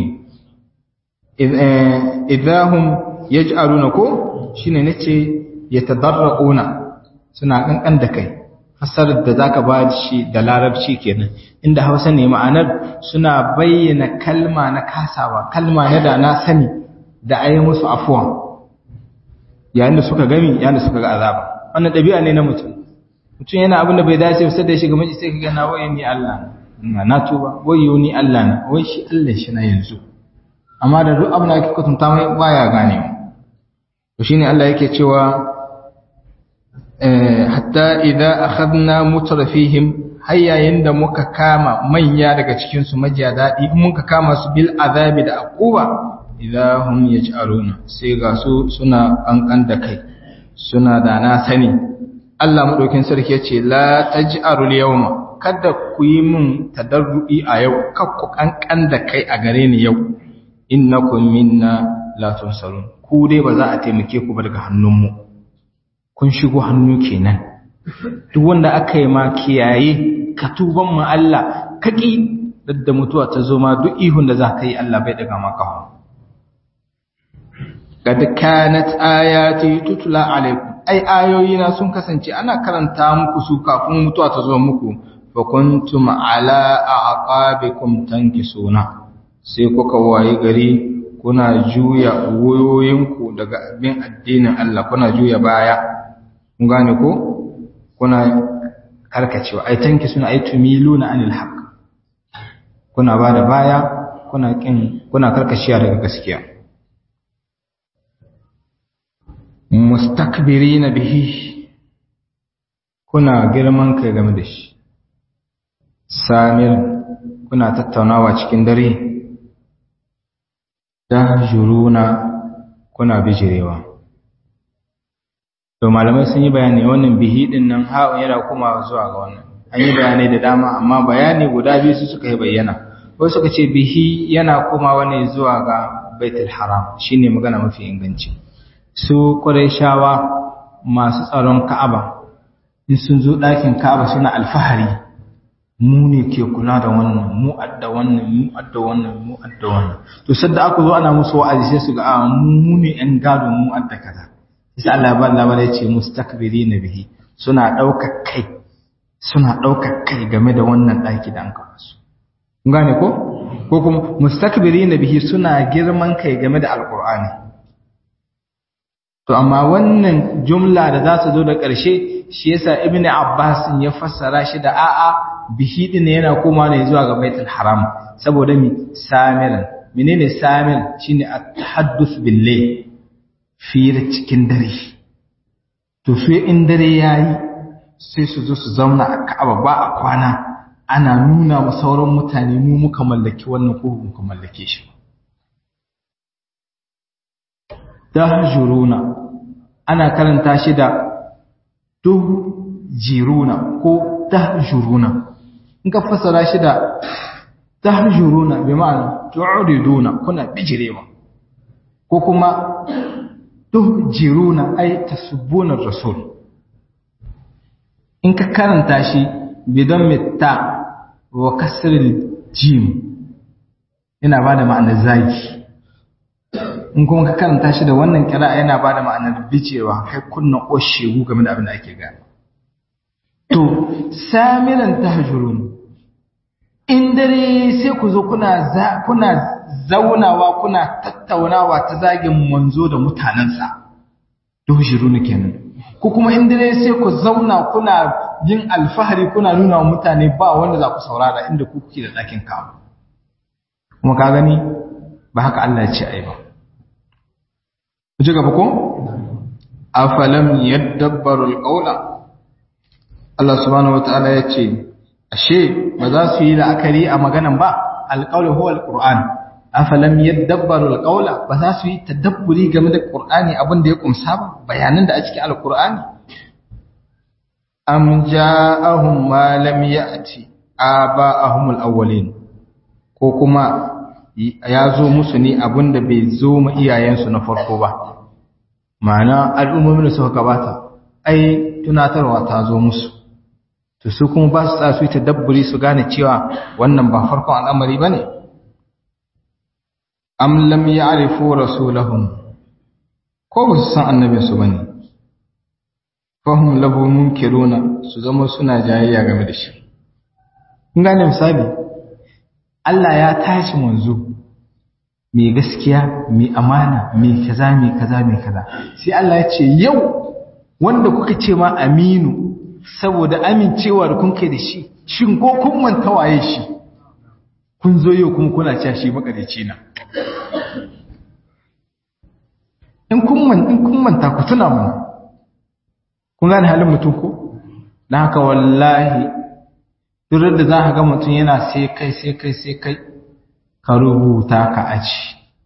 idahum yaj'aluna ko shine nace yatadarruna suna kankan da kai fasarar da zaka ba shi da larabci kenan inda Hausa ne ma'anar suna bayyana kalma na kasawa kalma na da na sani da ayi musu afuwa yayin da suka gami yayin da suka ga azaba wannan dabi'a ne na mutum mutum yana abin da bai dace ba sai da ya shiga miji sai kaga na waye ni Allah na tuba wayo ni Allah na wai shi Allah shi na yanzu amma da duk abin da ake kutunta mai baya gane to shine Allah yake cewa hatta idza akhadna mutrafihim hayyayin da muka kama manya daga cikin su majiya dadi in muka kama su bil azabi da aquba idza hum yaj'aluna sai ga su suna kankan da kai suna da na sani Allah madaukin sarki yace la taj'arul yawma kada ku yi min tadarru'i a yau kar ku kankan da kai a gare ni yau innakum minna la tunsarun ku dai ba za a taimake ku ba daga hannunmu kun shigo hannu kenan duk wanda aka yi ma kiyaye ka tuban mu Allah kaki da mutuwa ta zo ma duk ihun da za ka yi Allah bai daga maka hu kad kanat ayati tutla alaikum ai ayoyina sun kasance ana karanta muku su kafin mutuwa ta zo muku fa kuntum ala aqabikum tankisuna sai kuka waye gari kuna juya wayoyinku daga abin addinin Allah kuna juya baya kun gane ko kuna karkacewa ai tanki suna ai tumiluna anil haqq kuna bada baya kuna kin kuna karkashiya daga gaskiya mustakbirina bihi kuna girman kai game da shi samir kuna tattaunawa cikin dare juruna kuna bijirewa to malamai sun yi bayani wannan bihi din nan ha'un yana kuma zuwa ga wannan an yi bayanai da dama amma bayani guda biyu su suka yi bayyana wasu suka ce bihi yana komawa ne zuwa ga baitul haram shine magana mafi inganci su qurayshawa masu tsaron ka'aba in sun zo ɗakin ka'aba suna alfahari mu ne ke kula da wannan mu adda wannan mu adda wannan mu adda wannan to sadda aka zo ana musu wa'azi sai su ga a mu ne yan gado mu adda kaza sai Allah ba Allah ya ce mustakbirina bihi suna daukar kai suna daukar kai game da wannan daki da an kawo su kun gane ko ko kuma mustakbirina bihi suna girman kai game da alqur'ani to amma wannan jumla da za su zo da ƙarshe shi yasa ibn abbas ya fassara shi da a'a bihi din yana koma ne zuwa ga baitul haram saboda mi samiran menene samir shine at-tahadduth billah fira cikin dare to su in dare yayi sai su zo su zauna a Ka'aba ba a kwana ana nuna wa sauran mutane mu muka mallaki wannan ko muka mallake shi dahjuruna ana karanta shi da tuhjiruna ko dahjuruna in ka fasara shi da tahjuruna bi ma'ana tu'riduna kuna bijirewa ko kuma tuhjiruna ay tasubbuna rasul in ka karanta shi bidan mitta wa kasril jim yana bada ma'anar zagi in kuma ka karanta shi da wannan kira'a yana bada ma'anar bicewa kai kunnan oshegu game da abin da ake gani to samiran tahjurun in dare sai ku zo kuna za kuna zaunawa kuna tattaunawa ta zagin manzo da mutanensa tuhjirun kenan ko kuma in dare sai ku zauna kuna yin alfahari kuna nuna wa mutane ba wanda za ku saurara inda ku kuke da ɗakin ka kuma ka gani ba haka Allah ya ce ai ba ku ji gaba ko afalam yadabbaru alqawla Allah subhanahu wataala ya ce ashe ba za su yi la'akari a maganan ba alqawlu huwa alquran afalam yadabbaru alqawla ba za su yi tadabburi game da qur'ani abin da ya kumsa ba bayanan da a cikin alqur'ani am ja'ahum ma lam ya'ti aba'ahum alawwalin ko kuma ya zo musu ne abin da bai zo ma iyayensu na farko ba ma'ana al'ummomin da suka gabata ai tunatarwa ta zo musu to su kuma ba su tsaya su yi tadabburi su gane cewa wannan ba farkon al'amari ba ne am lam ya'rifu rasulahum ko ba su san annabinsu ba ne fahim lahu munkiruna su zama suna jayayya game da shi kun gane misali Allah ya tashi manzo mai gaskiya mai amana mai kaza mai kaza mai kaza sai Allah ya ce yau wanda kuka ce ma aminu saboda amincewa da kun kai da shi shin ko kun manta waye shi kun zo yau kuma kuna cewa shi makarici na in kun man in kun manta ku tuna mana kun gane halin mutum ko dan haka wallahi duk da za ka ga mutum yana sai kai sai kai sai kai ka rubuta ka aji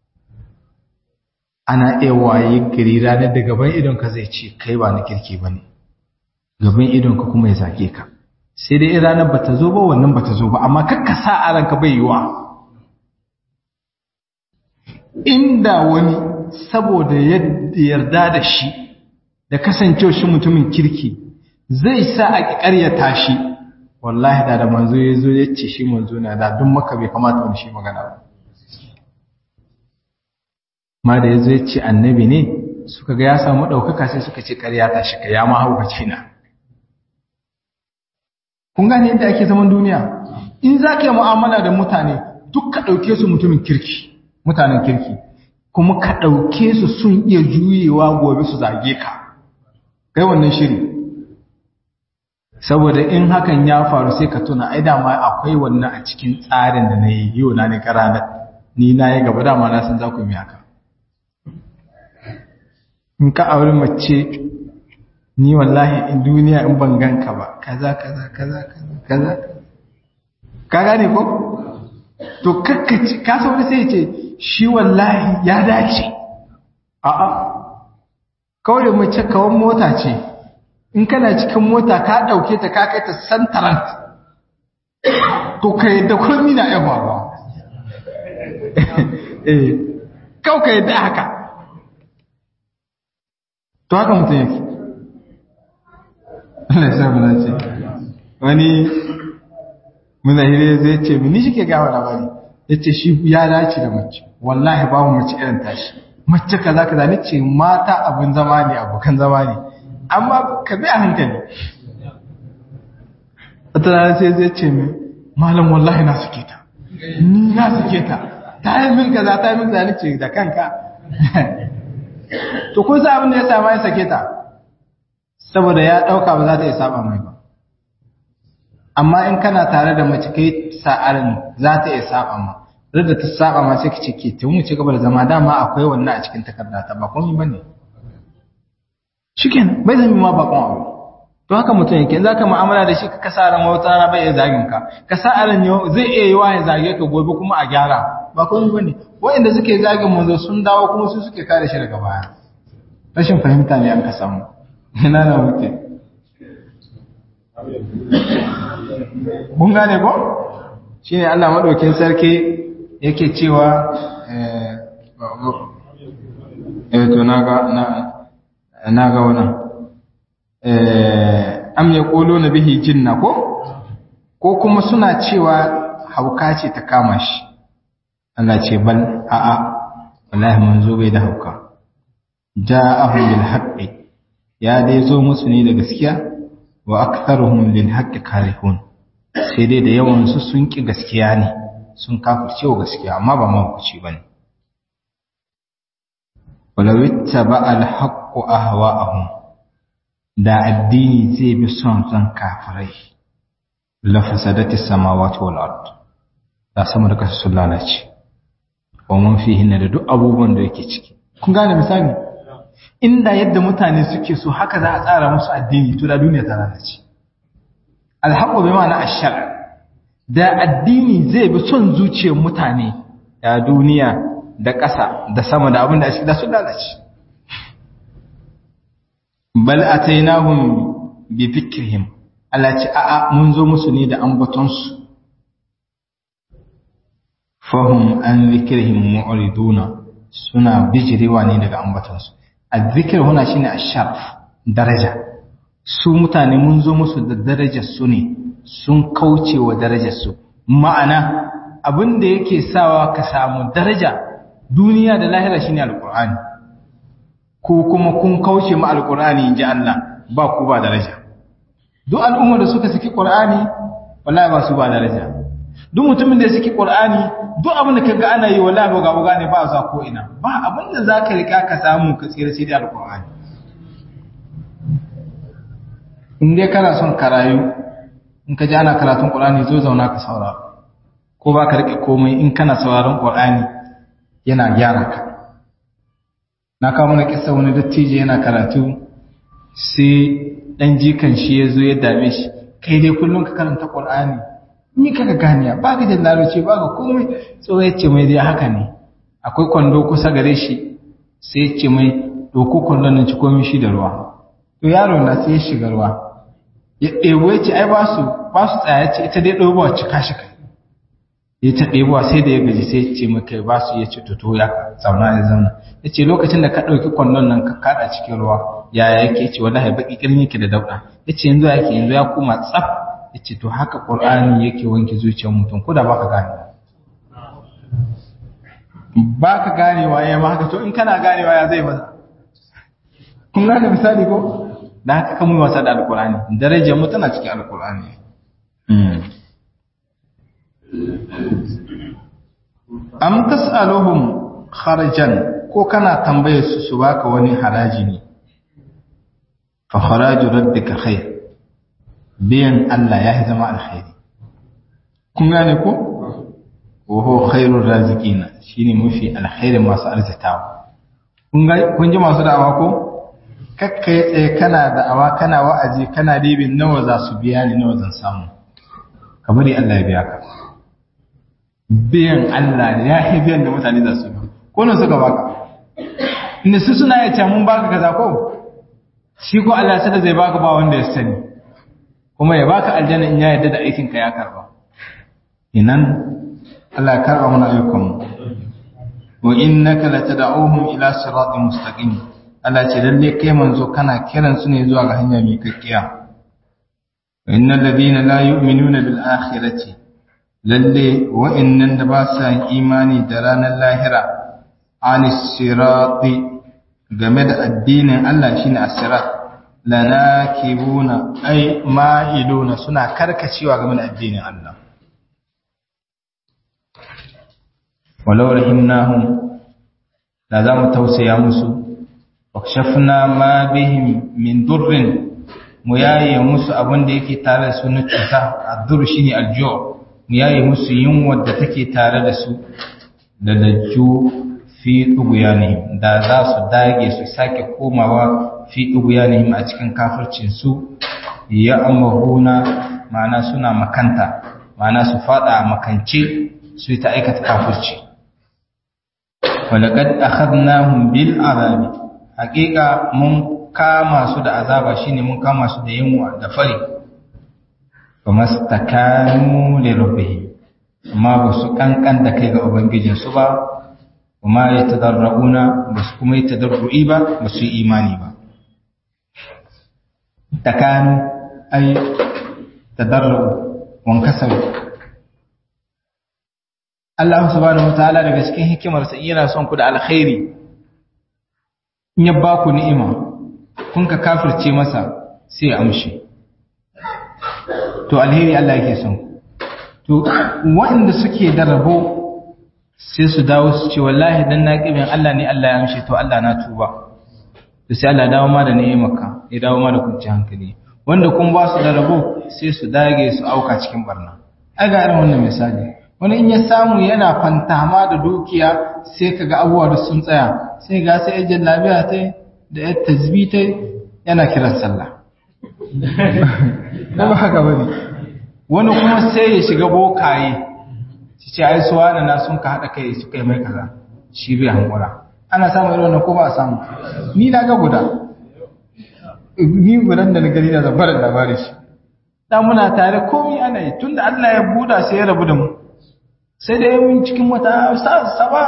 ana iya waye gari ranar da gaban idonka zai ce kai ba na kirki ba ne gaban idonka kuma ya zage ka sai dai ranar ba ta zo ba wannan ba ta zo ba amma kakka sa a ranka bai yiwa inda wani saboda yarda da shi da kasancewa shi mutumin kirki zai sa a ƙaryata shi wallahi da da manzo ya zo ya ce shi manzo na da duk maka bai kamata wani shi magana ba ma da ya zo ya ce annabi ne suka ga ya samu ɗaukaka sai suka ce ƙarya ta shi ka ya ma haukaci na kun gane yadda ake zaman duniya in za ka yi mu'amala da mutane duk ka ɗauke su mutumin kirki mutanen kirki kuma ka ɗauke su sun iya juyewa gobe su zage ka kai wannan shiri saboda in hakan ya faru sai ka tuna ai dama akwai wannan a cikin tsarin da na yi yau na ni ranar ni na yi gaba dama na san za ku yi haka in ka auri mace ni wallahi in duniya in ban ganka ba kaza kaza kaza kaza kaza ka gane ko to kakkaci ka sauri sai ce shi wallahi ya dace a'a kawai mace kawan mota ce in kana cikin mota ka ɗauke ta ka kai ta santarant to ka yadda kurmi na yan faruwa eh kawai ka yadda haka to haka mutum yake Allah ya sabu na ce wani munahire zai ce mini shi ke gawa labari ya ce shi ya dace da mace wallahi babu mace irin tashi mace kaza kaza ni ce mata abin zama ne abokan zama ne amma ka bi a hankali wata rana sai zai ce mai malam wallahi na suke ta ni na suke ta ta yi min kaza ta yi min kaza ni ce da kanka to kun sa abin da ya sama ya sake ta saboda ya ɗauka ba za ta iya saba mai ba amma in kana tare da mace kai sa'arin za ta iya saba ma da ta saba ma sai ka ce ke ta mu ci gaba da zama dama akwai wannan a cikin takarda ta ba komai bane shikenan bai zama ma bakon abu to haka mutum yake in zaka mu'amala da shi ka kasa ran wata rana bai iya zagin ka ka sa ran zai iya yi wa ya zage ka gobe kuma a gyara ba komai bane wanda suke zagin manzo sun dawo kuma su suke kare shi daga baya rashin fahimta ne an ka samu ina na wuce mun gane ko shine Allah madaukin sarki yake cewa eh to naga na naga wannan eh am yaquluna bihi jinna ko ko kuma suna cewa hauka ce ta kama shi Allah ce bal a a wallahi manzo bai da hauka ja'ahu bil haqqi ya dai zo musu ne da gaskiya wa aktharuhum lil haqqi karihun sai dai da yawan su sun ki gaskiya ne sun kafirce wa gaskiya amma ba mahukuci ba ne. Walawitta ba alhaƙo a hawa'ahun, da addini zai bi son son kafirai la fasadati samawati wal ard da sama da kasa sun lalace wa man fihinna da duk abubuwan da yake ciki kun gane misali inda yadda mutane suke so haka za a tsara musu addini to da duniya ta lalace alhaqu bi ma'ana ash-shar da addini zai bi son zuciyar mutane da duniya da ƙasa da sama da abin da ake da su lalace bal atainahum bi fikrihim Allah ce a'a mun zo musu ne da ambaton su fahum an zikrihim mu'riduna suna bijirewa ne daga ambaton su azzikr huna shine asharf daraja su mutane mun zo musu da darajar su ne sun kauce wa darajar su ma'ana abin da yake sawa ka samu daraja duniya da lahira shine alqur'ani ko kuma kun kauce ma alqur'ani inji Allah ba ku ba daraja duk al'ummar da suka saki qur'ani wallahi ba su ba daraja duk mutumin da ya saki qur'ani duk abin da kaga ana yi wallahi ba ga gane ba za ko ina ba abin da zaka rika ka samu ka tsira sai da alqur'ani in dai kana son karayu in ka ji ana karatun qur'ani zo zauna ka saurara ko ba ka rike komai in kana sauraron qur'ani yana gyara ka na kawo mana kissa wani dattijo yana karatu sai dan jikan shi ya zo ya dame shi kai dai kullum ka karanta qur'ani ni kaka ganiya ba ka da larabci ba ka komai so ya ce mai dai haka ne akwai kwando kusa gare shi sai ya ce mai doko kwandon nan ci komai shi da ruwa to yaro na sai ya shiga ruwa ya ɗebo ya ce ai ba su ba su tsaya ce ita dai ɗobo cika shi kai ya ta ɗebo sai da ya gaji sai ya ce maka ba su ya ce to ya zauna ya zauna ya ce lokacin da ka ɗauki kwandon nan ka kaɗa cikin ruwa yaya yake ce wallahi baki kirin yake da dauɗa ya ce yanzu yake yanzu ya koma tsaf ya ce to haka ƙur'ani yake wanke zuciyar mutum ko da baka gane baka ganewa ya ma haka to in kana ganewa ya zai maza kun gane misali ko da haka kan wasa da alƙur'ani darajar mu tana cikin alƙur'ani am tas'aluhum kharajan ko kana tambayar su su baka wani haraji ne fa kharaju rabbika khair biyan Allah ya zama alkhairi kun gane ko wa huwa khairur raziqina shine mafi alkhairi masu arzitawa kun ga kun ji masu da'awa ko kakkai tsaye kana da'awa kana wa'azi kana dibin nawa za su biya ni nawa zan samu kamar Allah ya biya ka biyan Allah ne ya yi biyan da mutane za su yi ko nan suka baka inda su suna ya ce mun baka kaza ko shi ko Allah sai da zai baka ba wanda ya sani kuma ya baka aljanna in ya yarda da aikin ka ya karba inan Allah ya karba mana ayyukan wa innaka latad'uhum ila siratin mustaqim Allah ce lalle kai manzo kana kiran su ne zuwa ga hanya mai kakkiya innal ladina la yu'minuna bil akhirati lalle wa'annan da ba sa imani da ranar lahira anis sirati game da addinin Allah shine as-sirat lanakibuna ay ma'iluna suna karkacewa game da addinin Allah walau rahimnahum da za mu tausaya musu wakshafna ma bihim min durrin mu yaye musu abin da yake tare da su na cuta ad-dur shine al-ju' mu yaye musu yunwar da take tare da su da lajju fi ɗuguyanihim da za su dage su sake komawa fi ɗuguyanihim a cikin kafircinsu ya amahuna ma'ana suna makanta ma'ana su fada a makance su yi ta aikata kafirci walakad akhadnahum bil azabi haƙiƙa mun kama su da azaba shine mun kama su da yunwa da fari famastakanu li rabbihim amma ba su kankan da kai ga ubangijinsu ba kuma ya tadarrauna ba su kuma yi tadarru'i ba ba su yi imani ba takanu ai tadarru wan kasaru Allah subhanahu wataala daga cikin hikimarsa yana son ku da alkhairi in ya ba ku ni'ima kun ka kafirce masa sai ya amshi to alheri Allah yake son to waɗanda suke da rabo sai su dawo su ce wallahi dan na kibin Allah ne Allah ya amshe to Allah na tuba to sai Allah dawo ma da ni'imarka ya dawo ma da kwanciyar hankali wanda kun ba su da rabo sai su dage su auka cikin barna ai ga irin wannan misali wani in ya samu yana fantama da dukiya sai kaga abubuwa da sun tsaya sai ga sai ajin lafiya ta da ya tasbita yana kiran sallah ba haka bane wani kuma sai ya shiga bokaye su ce ai suwa da na sun ka haɗa kai su kai mai kaza shi bai hankura ana samun irin wannan ko ba a samu ni na ga guda ni gudan da na gani da zabarar labarin shi da muna tare komai ana yi tunda Allah ya buɗa sai ya rabu da mu sai da yawan cikin wata saba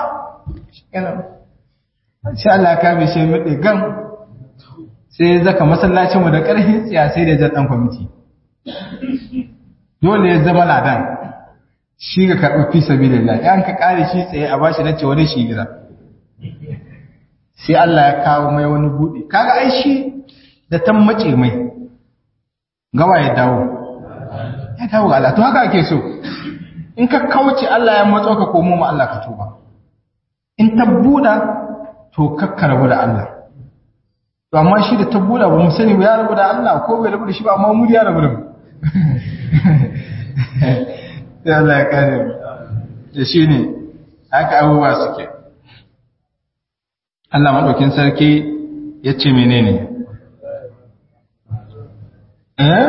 sai Allah ya kame shi mai gan sai ya zaka masallacin mu da ƙarfin tsiya sai da jan kwamiti dole ya zama ladan shi ga karɓi fi sabilillah yan ka kare shi tsaye a bashi nace wani shi gida sai Allah ya kawo mai wani buɗe kaga ai shi da tan mace mai gawa ya dawo ya dawo ga Allah to haka ake so in ka kauce Allah ya matso ka komo ma Allah ka tuba in ta buɗa to kakka rabu da Allah to amma shi da ta buɗa ba mu sani ba ya rabu da Allah ko bai rabu da shi ba amma mu ya rabu da mu sai Allah ya kare mu da shi ne haka abubuwa suke Allah maɗaukin sarki ya ce menene eh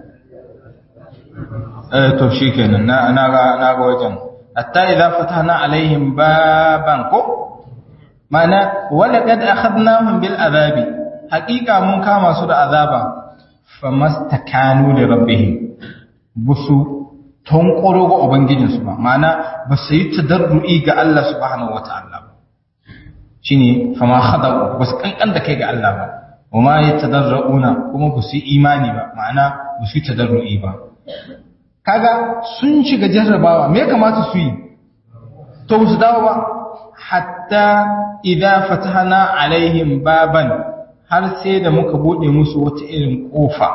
eh to shi kenan na ga wajen hatta idza fatahna alaihim baban ko mana wala kad akhadnahum bil azabi haqiqa mun kama su da azaba famastakanu li rabbihim busu tonkoro ga ubangijinsu ba ma'ana ba su yi tadarru'i ga Allah subhanahu wata'ala ba shine fama khada ba su kankan da kai ga Allah ba wa ma yatadarruna kuma ba su yi imani ba ma'ana ba su yi tadarru'i ba kaga sun shiga jarrabawa me ya kamata su yi to su dawo ba hatta idza fatahna alaihim baban har sai da muka bude musu wata irin kofa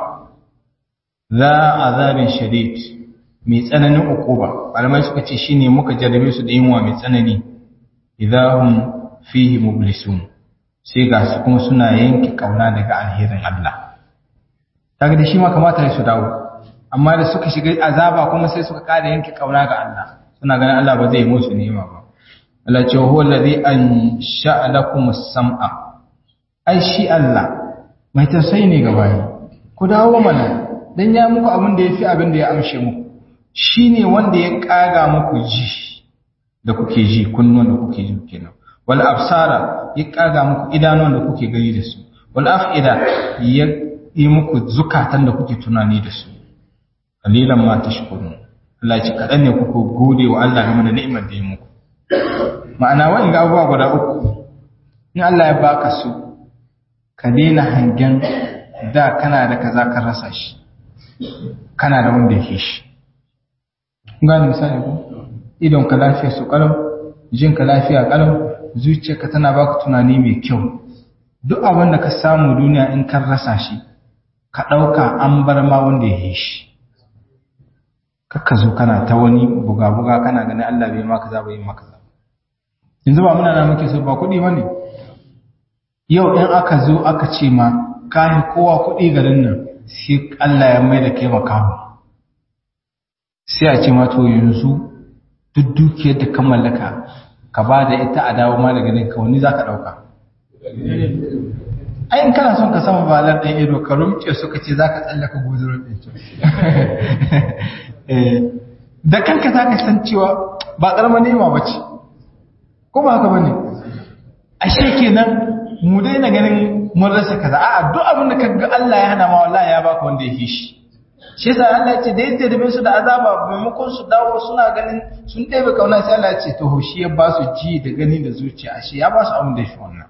za azabin shadid mai tsananin ukuba malamai suka ce shine muka jarrabe su da yunwa mai tsanani idahum fihi mublisun sai ga su kuma suna yanke kauna daga alherin Allah kaga da shi ma kamata ya su dawo amma da suka shiga azaba kuma sai suka kada yanke kauna ga Allah suna ganin Allah ba zai musu ni'ima ba Allah ce huwa allazi ansha'a lakum as-sam'a ai shi Allah mai tausayi ne ga bayi ku dawo mana dan ya muku abin da yafi abin da ya amshe muku shi ne wanda ya ƙaga muku ji da kuke ji kunnuwan da kuke ji kenan wal absara ya ƙaga muku idanuwan da kuke gani da su wal afida ya yi muku zukatan da kuke tunani da su qalilan ma tashkurun Allah ya ce kadan ne kuku gode wa Allah game da ni'imar da ya muku ma'ana wa'in ga abubuwa guda uku in Allah ya baka su ka daina hangen da kana da kaza ka rasa shi kana da wanda yake shi gane misali ko idon ka lafiya su kalau jin ka lafiya kalau zuciyarka tana baka tunani mai kyau duk abin da ka samu duniya in kan rasa shi ka ɗauka an bar ma wanda ya yi shi kakka zo kana ta wani buga-buga kana ganin Allah bai maka za bai maka za yanzu ba muna na muke so ba kuɗi ba ne yau in aka zo aka ce ma kayi kowa kuɗi garin nan sai Allah ya mai da kai makamu sai a ce ma to yanzu duk dukiyar da ka mallaka ka ba da ita a dawo ma daga nan ka wani za ka ɗauka ai in kana son ka sama balar ɗan ido ka rumce su ka ce za ka tsallaka guzurin ɗin da kanka za ka san cewa ba ƙarama nema ba ce ko ba haka ba ne ashe kenan mu daina ganin mun rasa kaza a'a duk abin da kaga Allah ya hana ma wallahi ya baka wanda ya fi shi shi yasa Allah ya ce da yadda da su da azaba maimakon su dawo suna ganin sun ɗebe kauna sai Allah ya ce to shi ya ba su ji da gani da zuciya ashe ya ba su abin da ya fi wannan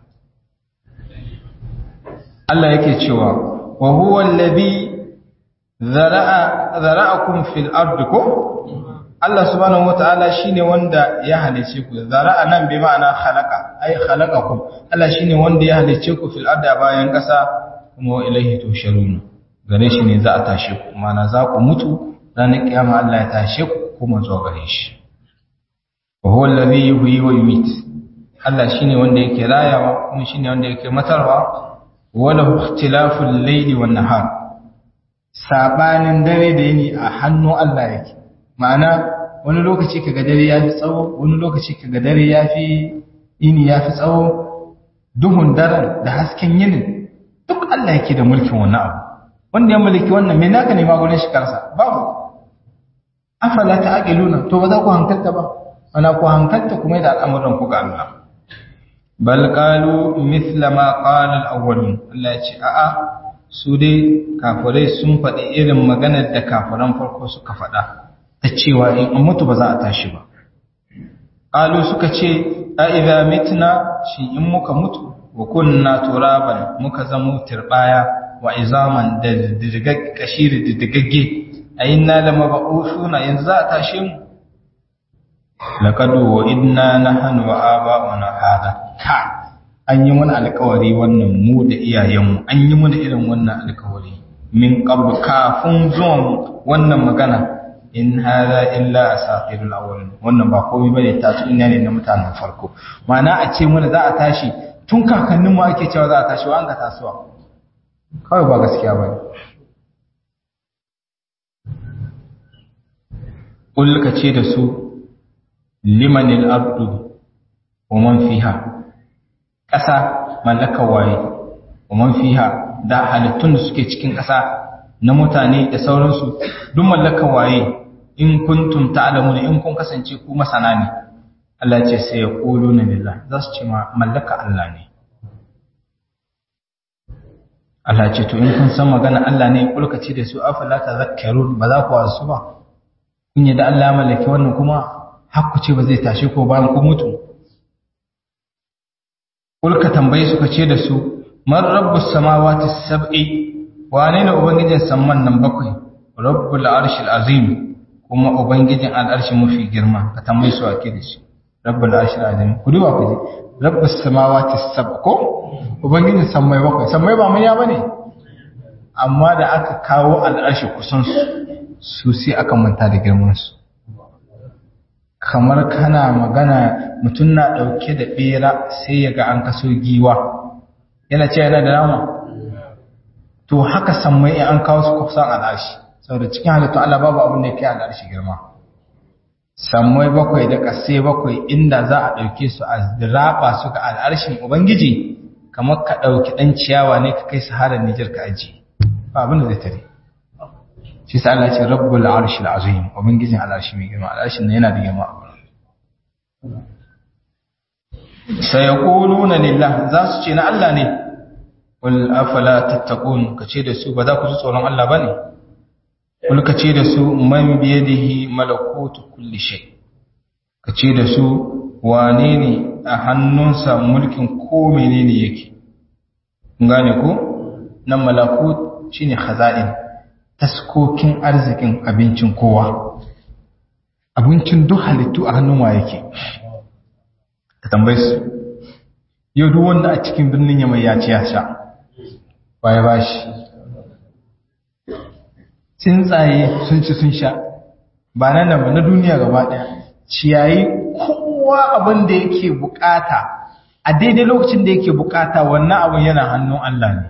Allah yake cewa wa huwa alladhi zara'a zara'akum fil ardi ko Allah subhanahu wata'ala shine wanda ya halice ku zara'a nan bi ma'ana khalaqa ay khalaqakum Allah shine wanda ya halice ku fil ardi bayan kasa kuma ilaihi tusharun gare shi ne za a tashe ku mana za ku mutu ranar kiyama Allah ya tashe ku kuma zuwa gare shi wa huwa alladhi yuhyi wa yumiit Allah shine wanda yake rayawa kuma shine wanda yake matarwa wala ikhtilaful layli wan nahar sabanin dare da yini a hannu Allah yake ma'ana wani lokaci kaga dare yafi tsawo wani lokaci kaga dare yafi yini yafi tsawo duhun daren da hasken yinin duk Allah yake da mulkin wannan abu wanda ya mulki wannan me naka ne ma gurin shi kansa babu afala ta'qiluna to ba za ku hankalta ba ana ku hankalta kuma da al'amuran ku ga Allah bal qalu mithla ma qala al-awwalun Allah ya ce a'a su dai kafirai sun faɗi irin maganar da kafiran farko suka faɗa ta cewa in an mutu ba za a tashi ba qalu suka ce a idza mitna shi in muka mutu wa kunna turaban muka zamo turbaya wa izaman da didigagge kashiri didigagge ayinna lamab'usuna yanzu za a tashe mu laqad wa'idna nahnu wa aba'una hada ka an yi mana alƙawari wannan mu da iyayenmu an yi mana irin wannan alƙawari min qabl kafin zuwan wannan magana in hada illa asatirul awwalin wannan ba komai bane ta su ina ne na mutanen farko ma'ana a ce mana za a tashi tun kakanninmu ake cewa za a tashi wa an ga tasowa kawai ba gaskiya bane Ƙulka ce da su limanil abdu wa man fiha ƙasa mallakar waye wa man fiha da halittun da suke cikin ƙasa na mutane da sauransu duk mallakar waye in kuntum ta'lamuna in kun kasance ku masana ne Allah ce sai ya qulu na lillah za su ce ma mallaka Allah ne Allah ce to in kun san magana Allah ne kulka ce da su afala tazakkarun ba za ku wasu ba kun yi da Allah mallaki wannan kuma hakku ce ba zai tashi ko bayan ku mutu kulka tambaye suka ce da su man rabbus samawati sab'i wane ne ubangijin samman nan bakwai rabbul arshil azim kuma ubangijin al'arshi mafi girma ka tambaye su ake da shi rabbul arshil azim ku duba ku ji rabbus samawati sab'a ko ubangijin sammai bakwai sammai ba manya bane amma da aka kawo al'arshi kusan su su sai aka manta da girmansu kamar kana magana mutum na ɗauke da ɓera sai ya ga an kaso giwa yana ce yana da nama to haka sammai in an kawo su kusan al'arshi saboda cikin halittu Allah babu abin da ya kai al'arshi girma sammai bakwai da ƙasai bakwai inda za a ɗauke su a raba su ga al'arshin ubangiji kamar ka ɗauki ɗan ciyawa ne ka kai saharar Nijar ka ajiye ba abin da zai tare shi sa Allah ce rabbul arshil azim ubangijin al'arshi mai girma al'arshin yana da girma sai yaquluna lillah za su ce na Allah ne wal afala tattaqun kace da su ba za ku ji tsoron Allah bane kul kace da su man biyadihi malakutu kulli shay kace da su wane ne a hannunsa mulkin ko menene yake gane ko nan malakut shine khaza'in taskokin arzikin abincin kowa abincin duk halittu a hannun wa yake ka tambaye su yau duk wanda a cikin birnin yamai ya ci ya sha waye ba shi tsuntsaye sun ci sun sha ba nan da ba na duniya gaba ɗaya ciyayi kowa abin da yake bukata a daidai lokacin da yake bukata wannan abin yana hannun Allah ne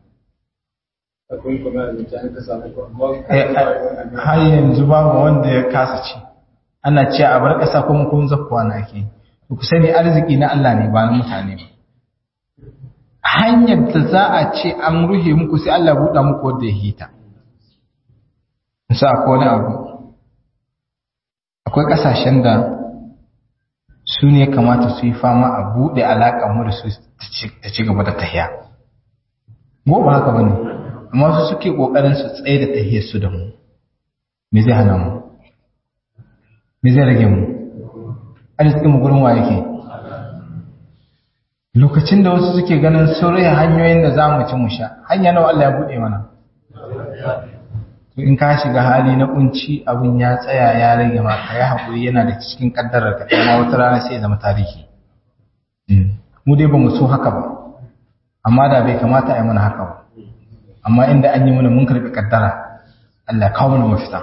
har yanzu babu wanda ya kasa ci ana ce a bar ƙasa kuma kun zakkuwa na ke ku sani arziki na Allah ne ba na mutane ba hanyar da za a ce an ruhe muku sai Allah buɗa muku wadda ya hita sa ko wani abu akwai ƙasashen da su ne kamata su yi fama a buɗe alaƙa mu da su ta ci gaba da tahiya gobe haka ba ne amma su suke ƙoƙarin su tsaye da tahiyar su da mu me zai hana mu me zai rage mu arzikin mu gurin wa yake lokacin da wasu suke ganin sun rage hanyoyin da za mu ci mu sha hanya nawa Allah ya buɗe mana to in ka shiga hali na kunci abin ya tsaya ya rage ma ka yi haƙuri yana da cikin ƙaddarar ka kuma wata rana sai ya zama tarihi mu dai ba mu so haka ba amma da bai kamata a yi mana haka ba amma inda an yi mana mun karɓi ƙaddara Allah kawo mana mafita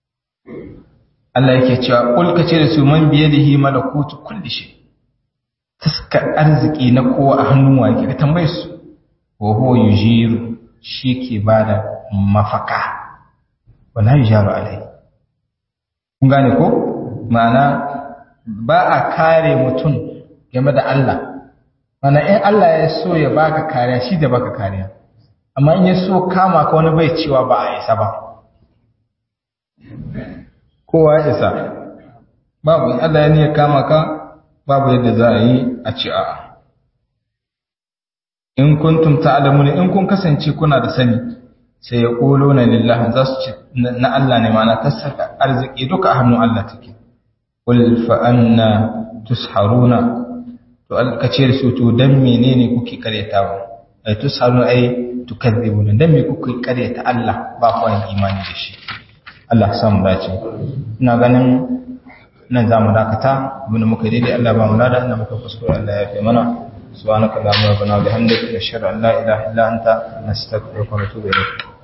Allah yake cewa kul kace da su man biyadihi malakutu kulli shay taskar arziki na kowa a hannun wa yake ka tambaye su wa huwa yujiru shi ke bada mafaka wala yujaru alai kun gane ko ma'ana ba a kare mutum game da Allah mana in Allah ya so ya baka kariya shi da baka kariya amma in ya so kama ka wani bai cewa ba a isa ba kowa ya isa babu in Allah ya niyyar kama ka babu yadda za a yi a ci a'a in kuntum ta'lamuna in kun kasance kuna da sani sai ya ƙolo na lillahi za su ce na Allah ne mana ta saka arziki duka a hannun Allah take qul fa anna tusharuna to alkace da su to dan menene kuke karyatawa ai tusharuna ai tukadzibuna dan me kuke karyata Allah ba ku yin imani da shi Allah ya samu dace ina ganin nan za mu dakata abinda muka daidai Allah ba mu lada ina muka kuskure Allah ya fi mana سبحانك اللهم ربنا وبحمدك نشهد ان لا اله الا انت نستغفرك ونتوب اليك